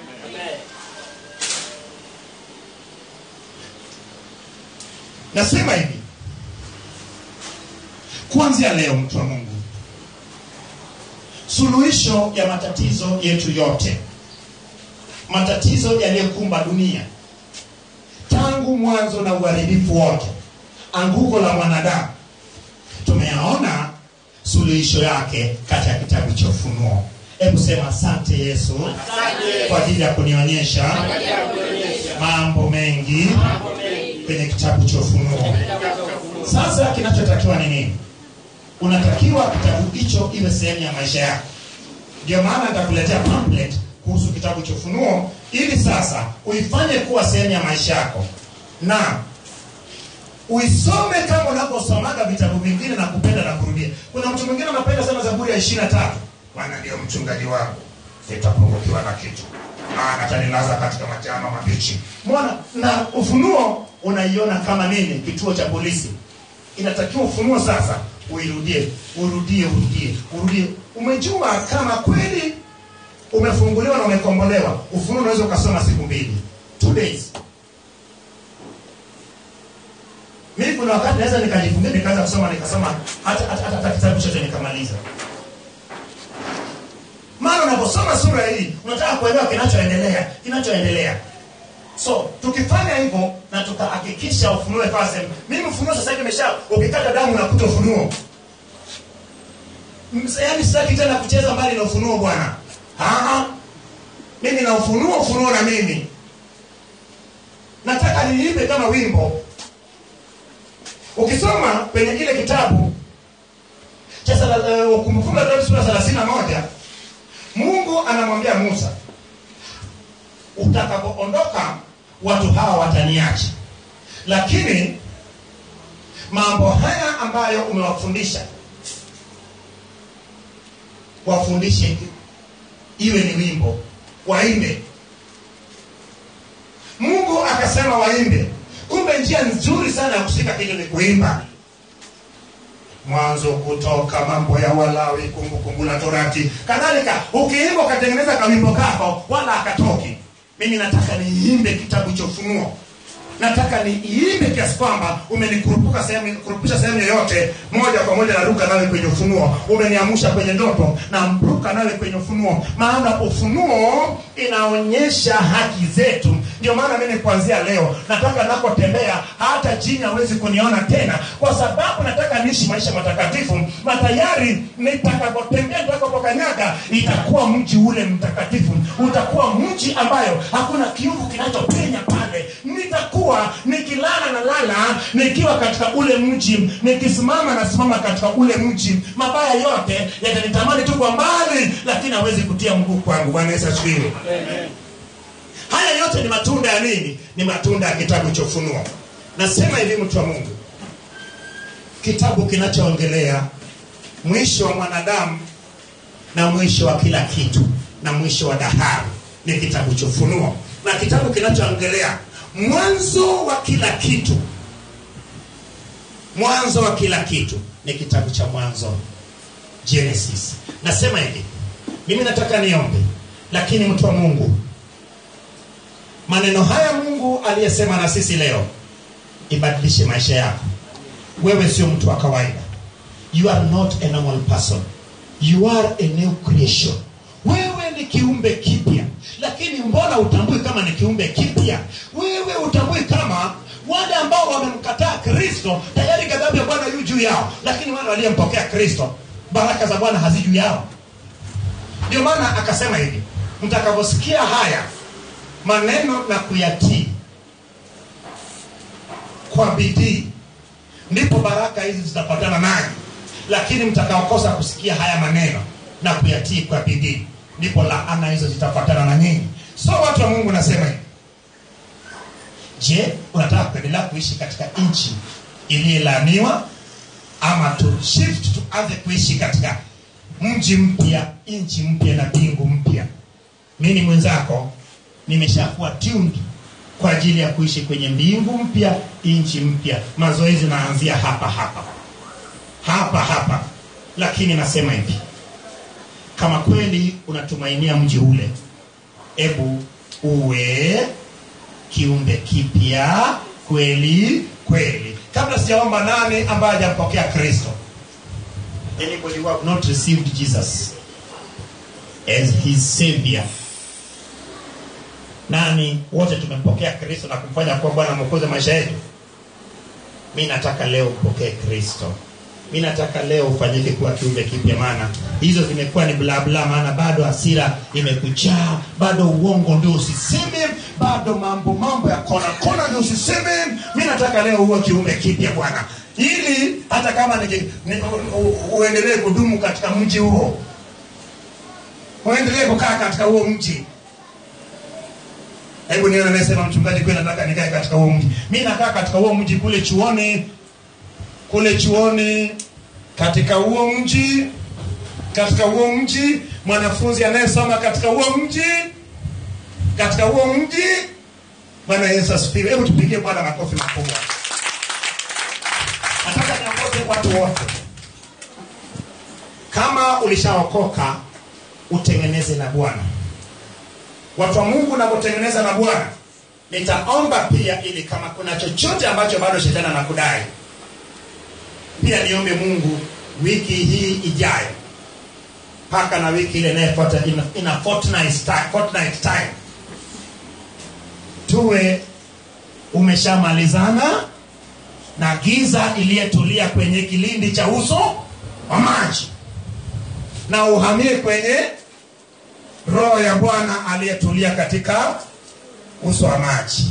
nasema hivi kuanzia leo mtu wa mungu suluhisho ya matatizo yetu yote matatizo yaliyokumba dunia tangu mwanzo na uharibifu wote anguko la mwanadamu tumeyaona suluhisho yake katika kitabu cha ufunuo hebu sema asante yesu kwa ajili ya kunionyesha mambo mengi kwenye kitabu cha ufunuo sasa kinachotakiwa ni nini unatakiwa kitabu hicho iwe sehemu ya maisha yako ndio maana nitakuletea pamphlet kuhusu kitabu cha ufunuo ili sasa uifanye kuwa sehemu ya maisha yako na uisome kama unavyosomaga vitabu vingine na kupenda na kurudia kuna mtu mwingine anapenda sana zaburi ya ishiri na tatu bwana ndio mchungaji wangu sitapungukiwa na kitu maana atanilaza katika majama mabichi mona na ufunuo unaiona kama nini kituo cha polisi inatakiwa ufunuo sasa uirudie urudie urudie urudie umejua kama kweli umefunguliwa na umekombolewa ufunuo unaweza ukasoma siku mbili two days mimi kuna wakati naweza nikajifungia nikaanza kusoma nikasoma hata hata, hata, hata kitabu chote nikamaliza maana unaposoma sura hii unataka kuelewa kinachoendelea kinachoendelea so tukifanya hivyo na tukahakikisha ufunuo ikawa sehemu mimi ufunuo sasa hivi imesha ukikata damu unakuta ufunuo Ms- yaani sitaki tena kucheza mbali na ufunuo bwana Ah, mimi na ufunuo ufunuo na mimi nataka niimbe kama wimbo ukisoma kwenye kile kitabu cha sala- eh, kumbukumbu la Torati sura thelathini na moja mungu anamwambia musa utakapoondoka watu hawa wataniacha lakini mambo haya ambayo umewafundisha wafundishe iwe ni wimbo waimbe mungu akasema waimbe kumbe njia nzuri sana ya kushika kitu ni kuimba mwanzo kutoka mambo ya walawi kumbukumbu la torati kadhalika ukiimba ukatengeneza kawimbo kako wala akatoki mimi nataka niimbe kitabu cha ufunuo nataka niimbe kiasi kwamba umenikurupuka sehemu kurupusha sehemu yoyote moja kwa moja naruka nawe kwenye ufunuo umeniamusha kwenye ndoto na mruka nawe kwenye ufunuo maana ufunuo inaonyesha haki zetu ndio maana mimi kuanzia leo nataka nakotembea hata jini hawezi kuniona tena kwa sababu nataka niishi maisha matakatifu na tayari nitakapotembea nitakapokanyaga itakuwa mji ule mtakatifu utakuwa mji ambayo hakuna kiungu kinachopenya pale nitakuwa nikilala na lala nikiwa katika ule mji nikisimama nasimama katika ule mji mabaya yote yatanitamani tu kwa mbali lakini hawezi kutia mguu kwangu bwana yesu asifiwe haya yote ni matunda ya nini ni matunda ya kitabu cha ufunuo nasema hivi mtu wa mungu kitabu kinachoongelea mwisho wa mwanadamu na mwisho wa kila kitu na mwisho wa dahari ni kitabu cha ufunuo na kitabu kinachoongelea mwanzo wa kila kitu mwanzo wa kila kitu ni kitabu cha mwanzo genesis nasema hivi mimi nataka niombe lakini mtu wa mungu maneno haya mungu aliyesema na sisi leo ibadilishe maisha yako wewe sio mtu wa kawaida you are not a normal person you are a new creation wewe ni kiumbe kipya lakini mbona utambui kama ni kiumbe kipya wewe utambui kama wale ambao wamemkataa kristo tayari ghadhabu ya bwana yu juu yao lakini wale waliyempokea kristo baraka za bwana hazi juu yao ndio maana akasema hivi mtakaposikia haya maneno na kuyatii kwa bidii ndipo baraka hizi zitapatana nanyi lakini mtakaokosa kusikia haya maneno na kuyatii kwa bidii ndipo laana hizo zitafuatana na nyinyi so watu wa mungu nasema hivi je unataka kuendelea kuishi katika nchi iliyelaaniwa ama tu shift tuanze kuishi katika mji mpya nchi mpya na mbingu mpya mimi mwenzako nimeshakuwa tuned kwa ajili ya kuishi kwenye mbingu mpya nchi mpya mazoezi naanzia hapa hapa hapa hapa lakini nasema hivi kama kweli unatumainia mji ule ebu uwe kiumbe kipya kweli kweli kabla sijaomba nani ambaye hajampokea kristo anybody who have not received jesus as his savior nani wote tumempokea kristo na kumfanya kuwa bwana mwokozi wa maisha yetu mi nataka leo upokee kristo mi nataka leo ufanyike kuwa kiumbe kipya maana hizo zimekuwa ni blabla maana bado hasira imekujaa bado uongo ndio usiseme bado mambo mambo ya kona kona ndio usiseme mi nataka leo uwe kiumbe kipya bwana ili hata kama niki, ni, u, u, uendelee kudumu katika mji huo uendelee kukaa katika huo mji hebu nione anayesema mchungaji kweli nataka nikae katika huo mji mi nakaa katika huo mji kule chuoni kule chuoni katika huo mji katika huo mji mwanafunzi anayesoma katika huo mji katika huo mji bwana yesu asifiwe hebu tupigie bwana makofi makubwa nataka niongoze watu wote kama ulishaokoka utengeneze na bwana watu wa mungu napotengeneza na bwana nitaomba pia ili kama kuna chochote ambacho bado shetani anakudai pia niombe mungu wiki hii ijayo mpaka na wiki ile inayofuata in, in a fortnight time, fortnight time tuwe umeshamalizana na giza iliyetulia kwenye kilindi cha uso wa maji na uhamie kwenye roho ya bwana aliyetulia katika uso wa maji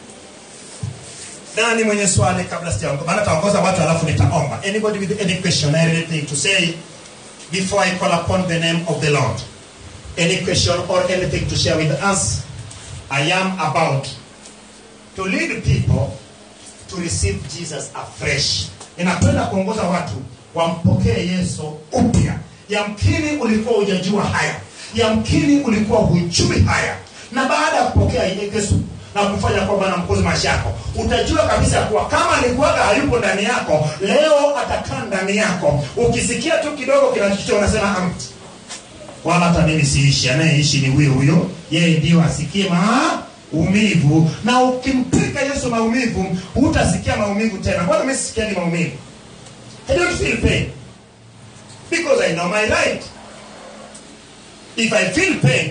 nani mwenye swali kabla sijaongoza maana taongoza watu alafu nitaomba anybody with any question anything to say before i call upon the name of the lord any question or anything to share with us i am about to lead people to receive jesus afresh inapenda kuongoza watu wampokee yesu upya yamkini ulikuwa hujajua haya yamkini ulikuwa hujui haya na baada ya kupokea yesu na kufanya kwa bwana mkozi maisha yako utajua kabisa kuwa kama alikuwaga hayupo ndani yako leo atakaa ndani yako ukisikia tu kidogo kinachochote unasema "Am, wala hata mimi siishi anayeishi ni huyo huyo yeye ndio asikie maumivu na ukimpika yesu maumivu hutasikia maumivu tena mbona mi sisikiagi maumivu i don't feel pain because i know my right if i feel pain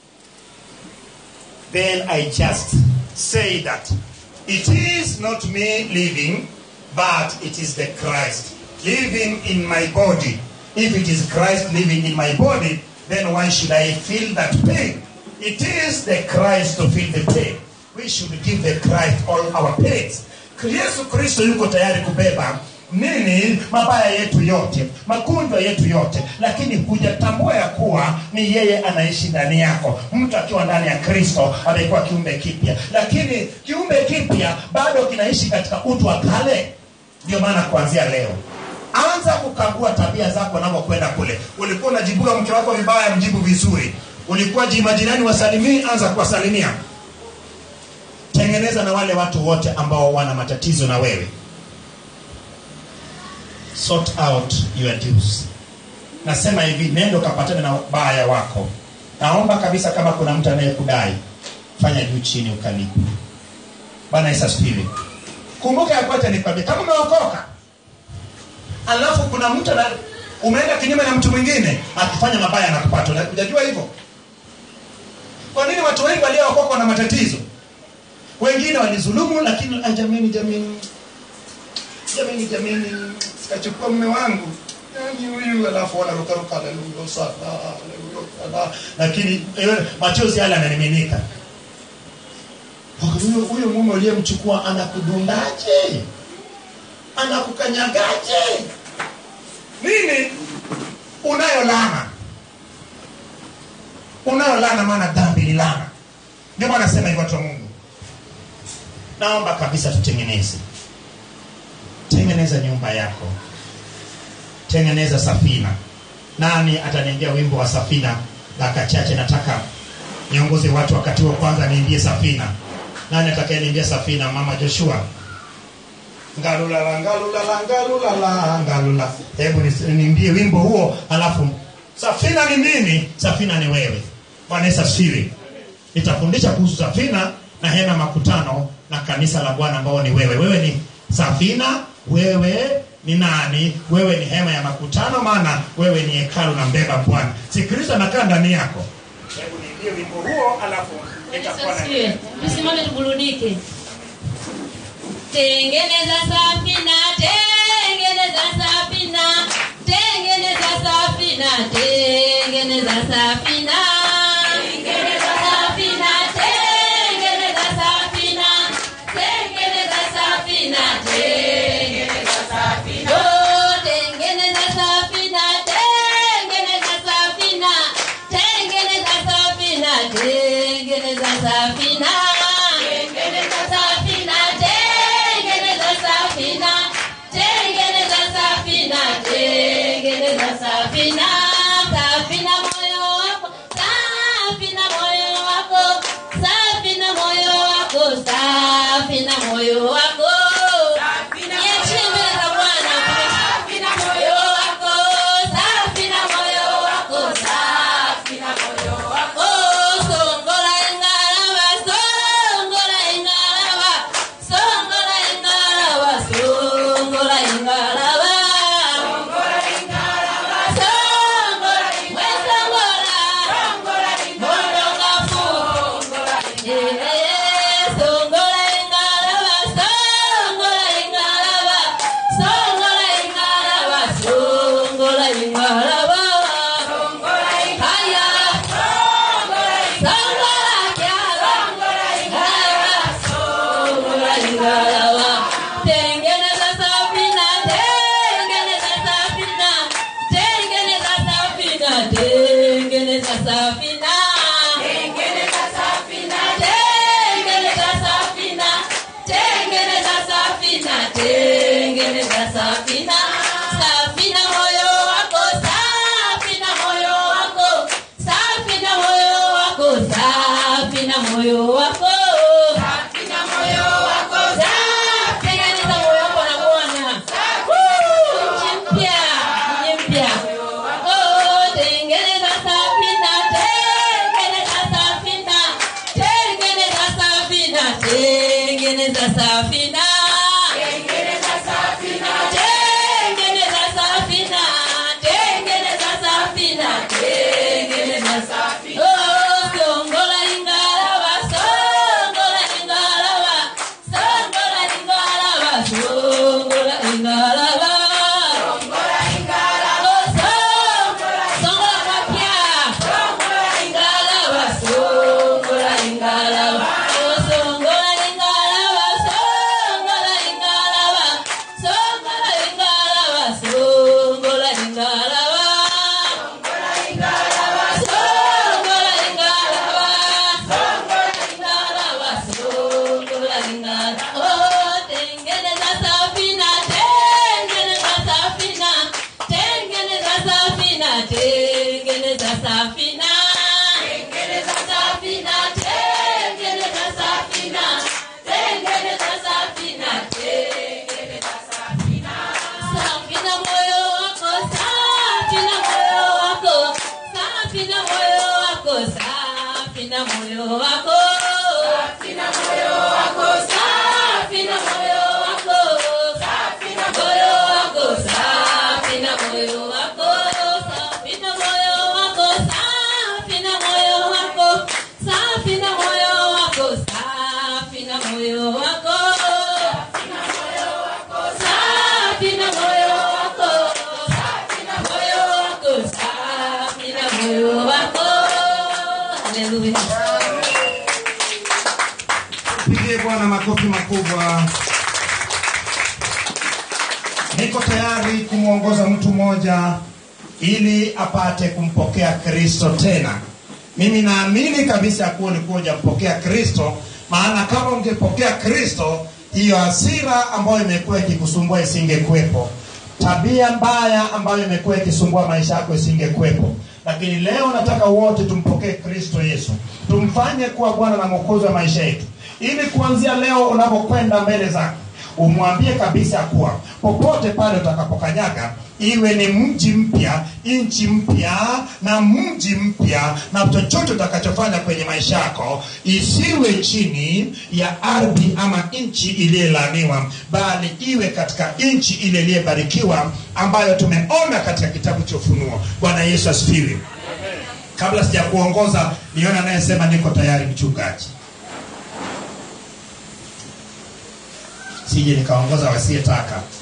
then I just say that it is not me living, but it is the Christ living in my body. If it is Christ living in my body, then why should I feel that pain? It is the Christ to feel the pain. We should give the Christ all our pains. Yesu Kristo yuko tayari kubeba nini mabaya yetu yote magonjwa yetu yote lakini hujatambua ya kuwa ni yeye anaishi ndani yako mtu akiwa ndani ya kristo amekuwa kiumbe kipya lakini kiumbe kipya bado kinaishi katika utu wa kale ndio maana kuanzia leo anza kukagua tabia zako unavyokwenda kule ulikuwa unajibuga mke wako vibaya mjibu vizuri ulikuwa ji- majirani wasalimii anza kuwasalimia tengeneza na wale watu wote ambao wana matatizo na wewe sort out your dues nasema hivi nendo kapatane na baya wako naomba kabisa kama kuna mtu anayekudai fanya juu chini ukalipu bana yesu asifiwe kumbuka ya kwote nikwambia kama umeokoka alafu kuna mtu ana- umeenda kinyume na mtu mwingine akifanya mabaya anakupata Una- hujajua hivyo kwa nini watu wengi waliookoka wana matatizo wengine walizulumu lakini "Ah, jamini jamini jamini jamini sikachukua mume wangu yani huyu alafu wanarukaruka haleluya sana haleluya sana lakini eh, machozi yale yanamiminika huyo huyo mume uliyemchukua anakudundaje anakukanyagaje nini unayo lana unayo lana maana dhambi ni lana ndio maana nasema hivyo watu wa mungu naomba kabisa tutengeneze tengeneza nyumba yako tengeneza safina nani ataniambia wimbo wa safina daka chache nataka niongoze watu wakati wa kwanza niimbie safina nani atakayeniimbia safina mama joshua ngalulala ngalulala ngalulala ngalula hebu nis- niimbie wimbo huo alafu safina ni nini safina ni wewe bwana yesu asifiwe nitafundisha kuhusu safina na hema ya makutano na kanisa la bwana ambao ni wewe wewe ni safina wewe ni nani wewe ni hema ya makutano maana wewe ni hekalu na mbeba bwana si kristo anakaa ndani yako hebu niimbie wimbo huo alafu nitakuwa na Asifiwe. Tusimame tuburudike. Tengeneza safina, tengeneza safina safina, tengeneza safina. Tengeneza safina, tengeneza safina. Tengeneza safina, tengeneza safina. Oh, tengeneza safina, tengeneza safina. Tengeneza safina, tengeneza safina. Tengeneza safina, tengeneza safina. Tengeneza safina, tengeneza safina. Safina moyo wako, safina moyo wako, safina moyo wako, safina moyo wako. Niachie za Bwana. Safina moyo wako, safina moyo wako, safina moyo wako. Songola ingalaba, songola ingalaba, songola ingalaba, songola ingalaba. Songola, we songola, mondo ngafu. Eh, songola ingalaba, songola ingalaba, songola ingalaba, songola ingalaba. Haya, songola kyala, haya, songola ingalaba. Tengeneza safina, tengeneza safina, tengeneza safina, tengeneza safina. Tengeneza safina, tengeneza safina, tengeneza safina, tengeneza safina. Safina moyo wako, safina moyo wako, safina moyo wako, safina moyo wako. Safina moyo wako, tengeneza moyo wako na Bwana. Woo! Nchi mpya, nchi mpya. Oh, tengeneza safina, tengeneza safina, tengeneza safina, tengeneza safina. Tengeneza safina, tengeneza safina, tengeneza safina, tengeneza safina. Oh, songola ingalaba, songola ingalaba, songola ingalaba, songola ingalaba. Oh, songola, songola kwa pia. Ingalaba, songola ingalaba. Oh, songola ingalaba, songola ingalaba, songola ingalaba, songola ingalaba. Songola ingalaba, songola ingalaba, songola ingalaba. Oh, tengeneza safina, tengeneza safina, tengeneza safina, tengeneza safina. Tengeneza safina, tengeneza safina, tengeneza safina, tengeneza safina. Safina moyo wako, safina moyo wako, safina moyo wako, safina moyo wako. Safina moyo wako, safina moyo wako, safina moyo wako, safina moyo wako, safina moyo wako, safina moyo wako, safina moyo wako, safina moyo wako. Safina moyo wako, safina moyo wako, safina moyo wako. Haleluya. Pigie Bwana makofi makubwa. Niko tayari kumwongoza mtu mmoja ili apate kumpokea Kristo tena. Mimi naamini kabisa ya kuwa ulikuwa hujampokea Kristo, maana kama ungepokea Kristo, hiyo hasira ambayo imekuwa ikikusumbua isingekuwepo, tabia mbaya ambayo imekuwa ikisumbua maisha yako isingekuwepo. Lakini leo nataka wote tumpokee Kristo Yesu, tumfanye kuwa Bwana na Mwokozi wa maisha yetu, ili kuanzia leo unapokwenda mbele zake umwambie kabisa kuwa popote pale utakapokanyaga iwe ni mji mpya nchi mpya na mji mpya na chochote utakachofanya kwenye maisha yako isiwe chini ya ardhi ama nchi iliyelaaniwa bali iwe katika nchi ile iliyebarikiwa ambayo tumeona katika kitabu cha ufunuo bwana yesu asifiwe kabla sija kuongoza niona anayesema niko tayari mchungaji sije nikaongoza wasiyetaka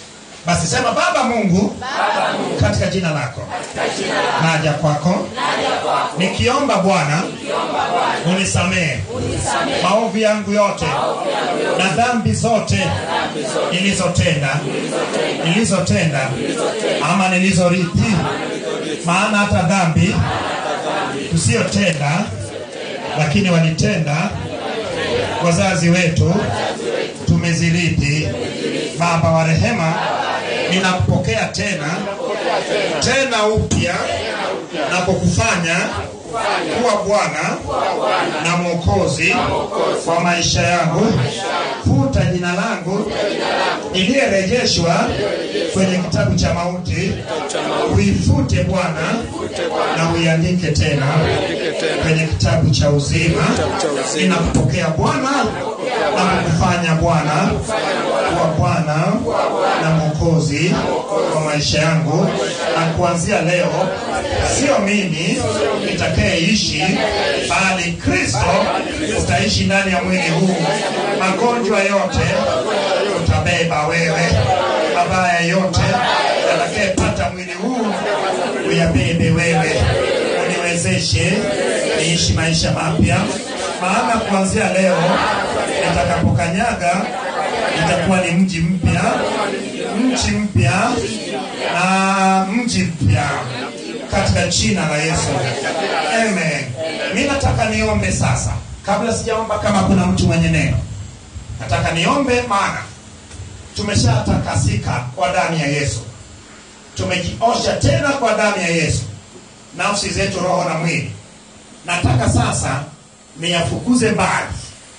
basi sema baba mungu katika jina lako naja kwako nikiomba bwana unisamehe maovu yangu yote na dhambi zote nilizotenda nilizotenda ama nilizorithi maana hata dhambi tusiyotenda lakini walitenda wazazi wetu tumezirithi baba wa rehema ninakupokea tena tena upya na kukufanya kuwa bwana na mwokozi wa maisha yangu futa jina langu iliyerejeshwa kwenye kitabu cha mauti uifute bwana na uiandike tena kwenye kitabu cha uzima ninakupokea bwana na kukufanya bwana kuwa bwana na mwokozi wa maisha yangu na kuanzia leo sio mimi nitakayeishi bali kristo utaishi ndani ya mwili huu magonjwa yote utabeba wewe mabaya yote yatakayepata mwili huu uyabebe wewe uniwezeshe niishi maisha mapya maana kuanzia leo nitakapokanyaga itakuwa ni mji mpya mji mpya na mji mpya katika jina la yesu amen mi nataka niombe sasa kabla sijaomba kama kuna mtu mwenye neno nataka niombe maana tumeshatakasika kwa damu ya yesu tumejiosha tena kwa damu ya yesu nafsi zetu roho na mwili nataka sasa niyafukuze mbali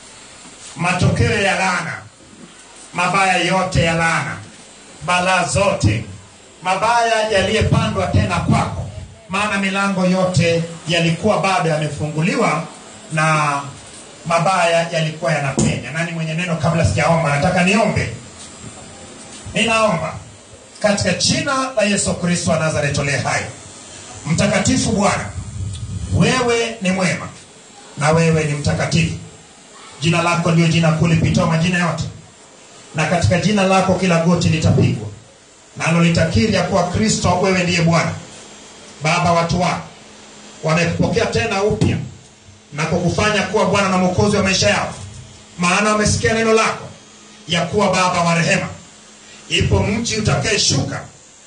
matokeo ya laana mabaya yote ya laana balaa zote mabaya yaliyepandwa tena kwako maana milango yote yalikuwa bado yamefunguliwa na mabaya yalikuwa yanapenya nani mwenye neno kabla sijaomba nataka niombe ninaomba katika jina la yesu kristo wa nazareti uliye hai mtakatifu bwana wewe ni mwema na wewe ni mtakatifu jina lako ndio jina kuu lipitao majina yote na katika jina lako kila goti litapigwa nalo litakiri ya kuwa kristo wewe ndiye bwana baba watu wako wamekupokea tena upya na kukufanya kuwa bwana na mwokozi wa maisha yao maana wamesikia neno lako ya kuwa baba wa rehema ipo mji utakayeshuka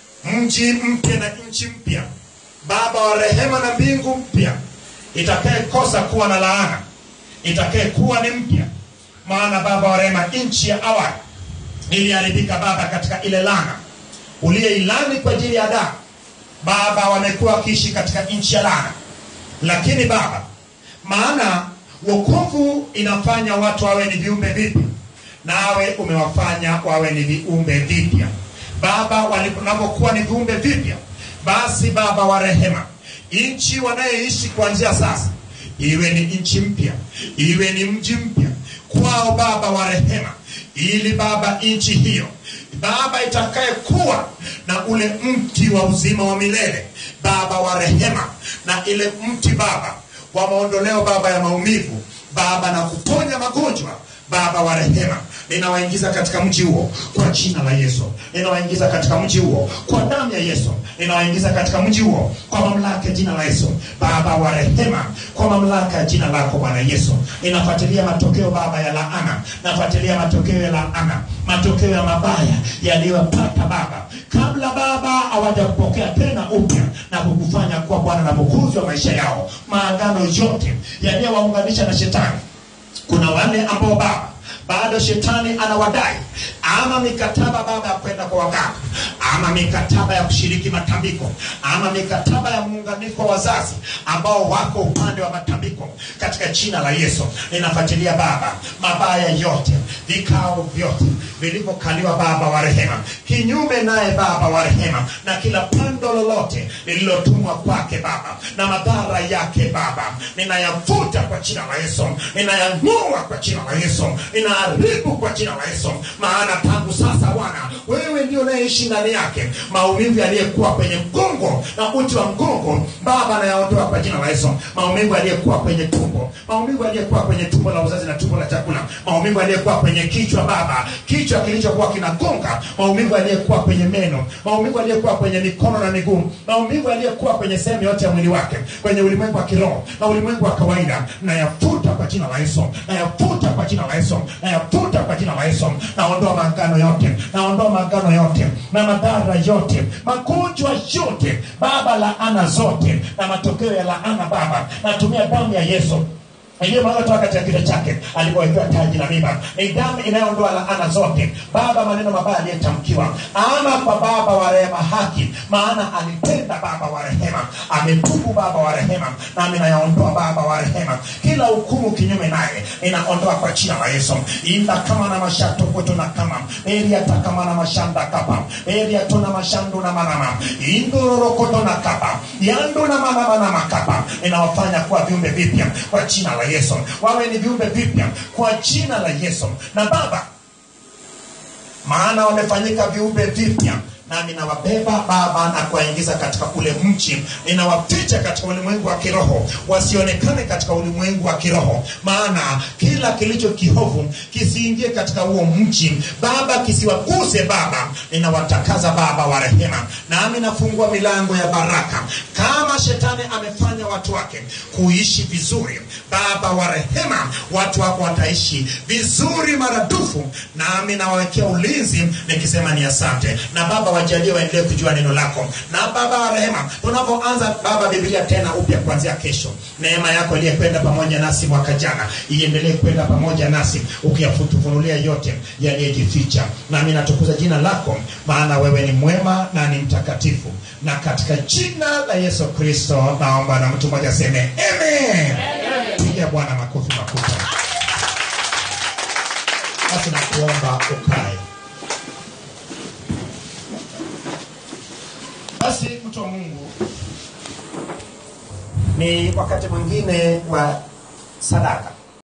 mji mpya na nchi mpya baba wa rehema na mbingu mpya itakayekosa kuwa na laana itakayekuwa ni mpya maana baba wa rehema nchi ya awali iliharibika baba katika ile lana uliyeilani kwa ajili ya damu baba wamekuwa wakiishi katika nchi ya lana lakini baba maana wokovu inafanya watu wawe ni viumbe vipya nawe umewafanya wawe ni viumbe vipya baba wanapokuwa ni viumbe vipya basi baba wa rehema nchi wanayoishi kuanzia sasa iwe ni nchi mpya iwe ni mji mpya kwao baba wa rehema ili baba nchi hiyo baba itakayekuwa na ule mti wa uzima wa milele baba wa rehema na ile mti baba wa maondoleo baba ya maumivu baba na kuponya magonjwa baba wa rehema ninawaingiza katika mji huo kwa jina la yesu ninawaingiza katika mji huo kwa damu ya yesu ninawaingiza katika mji huo kwa mamlaka ya jina la yesu baba wa rehema kwa mamlaka ya jina lako bwana yesu ninafuatilia matokeo baba ya laana nafuatilia matokeo ya laana matokeo ya mabaya yaliyopata baba kabla baba hawajakupokea tena upya na kukufanya kuwa bwana na mwokozi wa maisha yao maagano yote yaliyowaunganisha na shetani kuna wale ambao baba bado shetani anawadai ama mikataba baba ya kwenda kwa waganga ama mikataba ya kushiriki matambiko ama mikataba ya muunganiko wa wazazi ambao wako upande wa matambiko katika jina la yesu ninafuatilia baba mabaya yote vikao vyote vilivyokaliwa baba wa rehema kinyume naye baba wa rehema na kila pando lolote lililotumwa kwake baba na madhara yake baba ninayafuta kwa jina la yesu ninayang'oa kwa jina la yesu ninaharibu kwa jina la yesu maana tangu sasa bwana wewe ndio unayeishi ndani yake yake maumivu yaliyekuwa kwenye mgongo na uti wa mgongo baba anayaondoa kwa jina la yesu maumivu yaliyekuwa kwenye tumbo maumivu yaliyekuwa kwenye tumbo la uzazi na tumbo la chakula maumivu yaliyekuwa kwenye kichwa baba kichwa kilichokuwa kinagonga maumivu yaliyekuwa kwenye meno maumivu yaliyekuwa kwenye mikono na miguu maumivu yaliyekuwa kwenye sehemu yote ya mwili wake kwenye ulimwengu wa kiroho na ulimwengu wa kawaida nayafuta kwa jina la yesu nayafuta kwa jina la yesu nayafuta kwa jina la yesu naondoa maagano yote naondoa maagano yote na madhara yote magonjwa yote baba laana zote na matokeo ya laana baba natumia damu ya yesu iliyomwaga toka katika kichwa chake alipowekewa taji la miba ni damu inayoondoa laana zote baba maneno mabaya aliyetamkiwa ama kwa baba wa rehema haki maana alitenda baba wa rehema ametubu baba wa rehema nami nayaondoa baba wa rehema kila hukumu kinyume naye inaondoa kwa jina la yesu inda kama na mashatokoto na kama eriatakama na mashanda kapa eriatona mashandu na manama indororokoto na kapa yandu na manama na makapa inawafanya kuwa viumbe vipya kwa jina la yesu wawe ni viumbe vipya kwa jina la yesu na baba maana wamefanyika viumbe vipya nami nawabeba baba na kuwaingiza katika ule mji ninawaficha katika ulimwengu wa kiroho wasionekane katika ulimwengu wa kiroho maana kila kilicho kihovu kisiingie katika huo mji baba kisiwaguse baba ninawatakaza baba wa rehema nami nafungua milango ya baraka kama shetani amefanya watu wake kuishi vizuri baba wa rehema watu wako wataishi vizuri maradufu nami nawawekea ulinzi nikisema ni asante na baba wajalie waendelee kujua neno lako na baba wa rehema tunapoanza baba biblia tena upya kuanzia kesho neema yako iliyekwenda pamoja nasi mwaka jana iendelee kwenda pamoja nasi ukiyafutufunulia yote yaliyejificha nami natukuza jina lako maana wewe ni mwema na ni mtakatifu na katika jina la yesu kristo naomba na mtu mmoja aseme amen piga bwana makofi makubwa basi nakuomba ukae basi mtu wa mungu ni wakati mwingine wa sadaka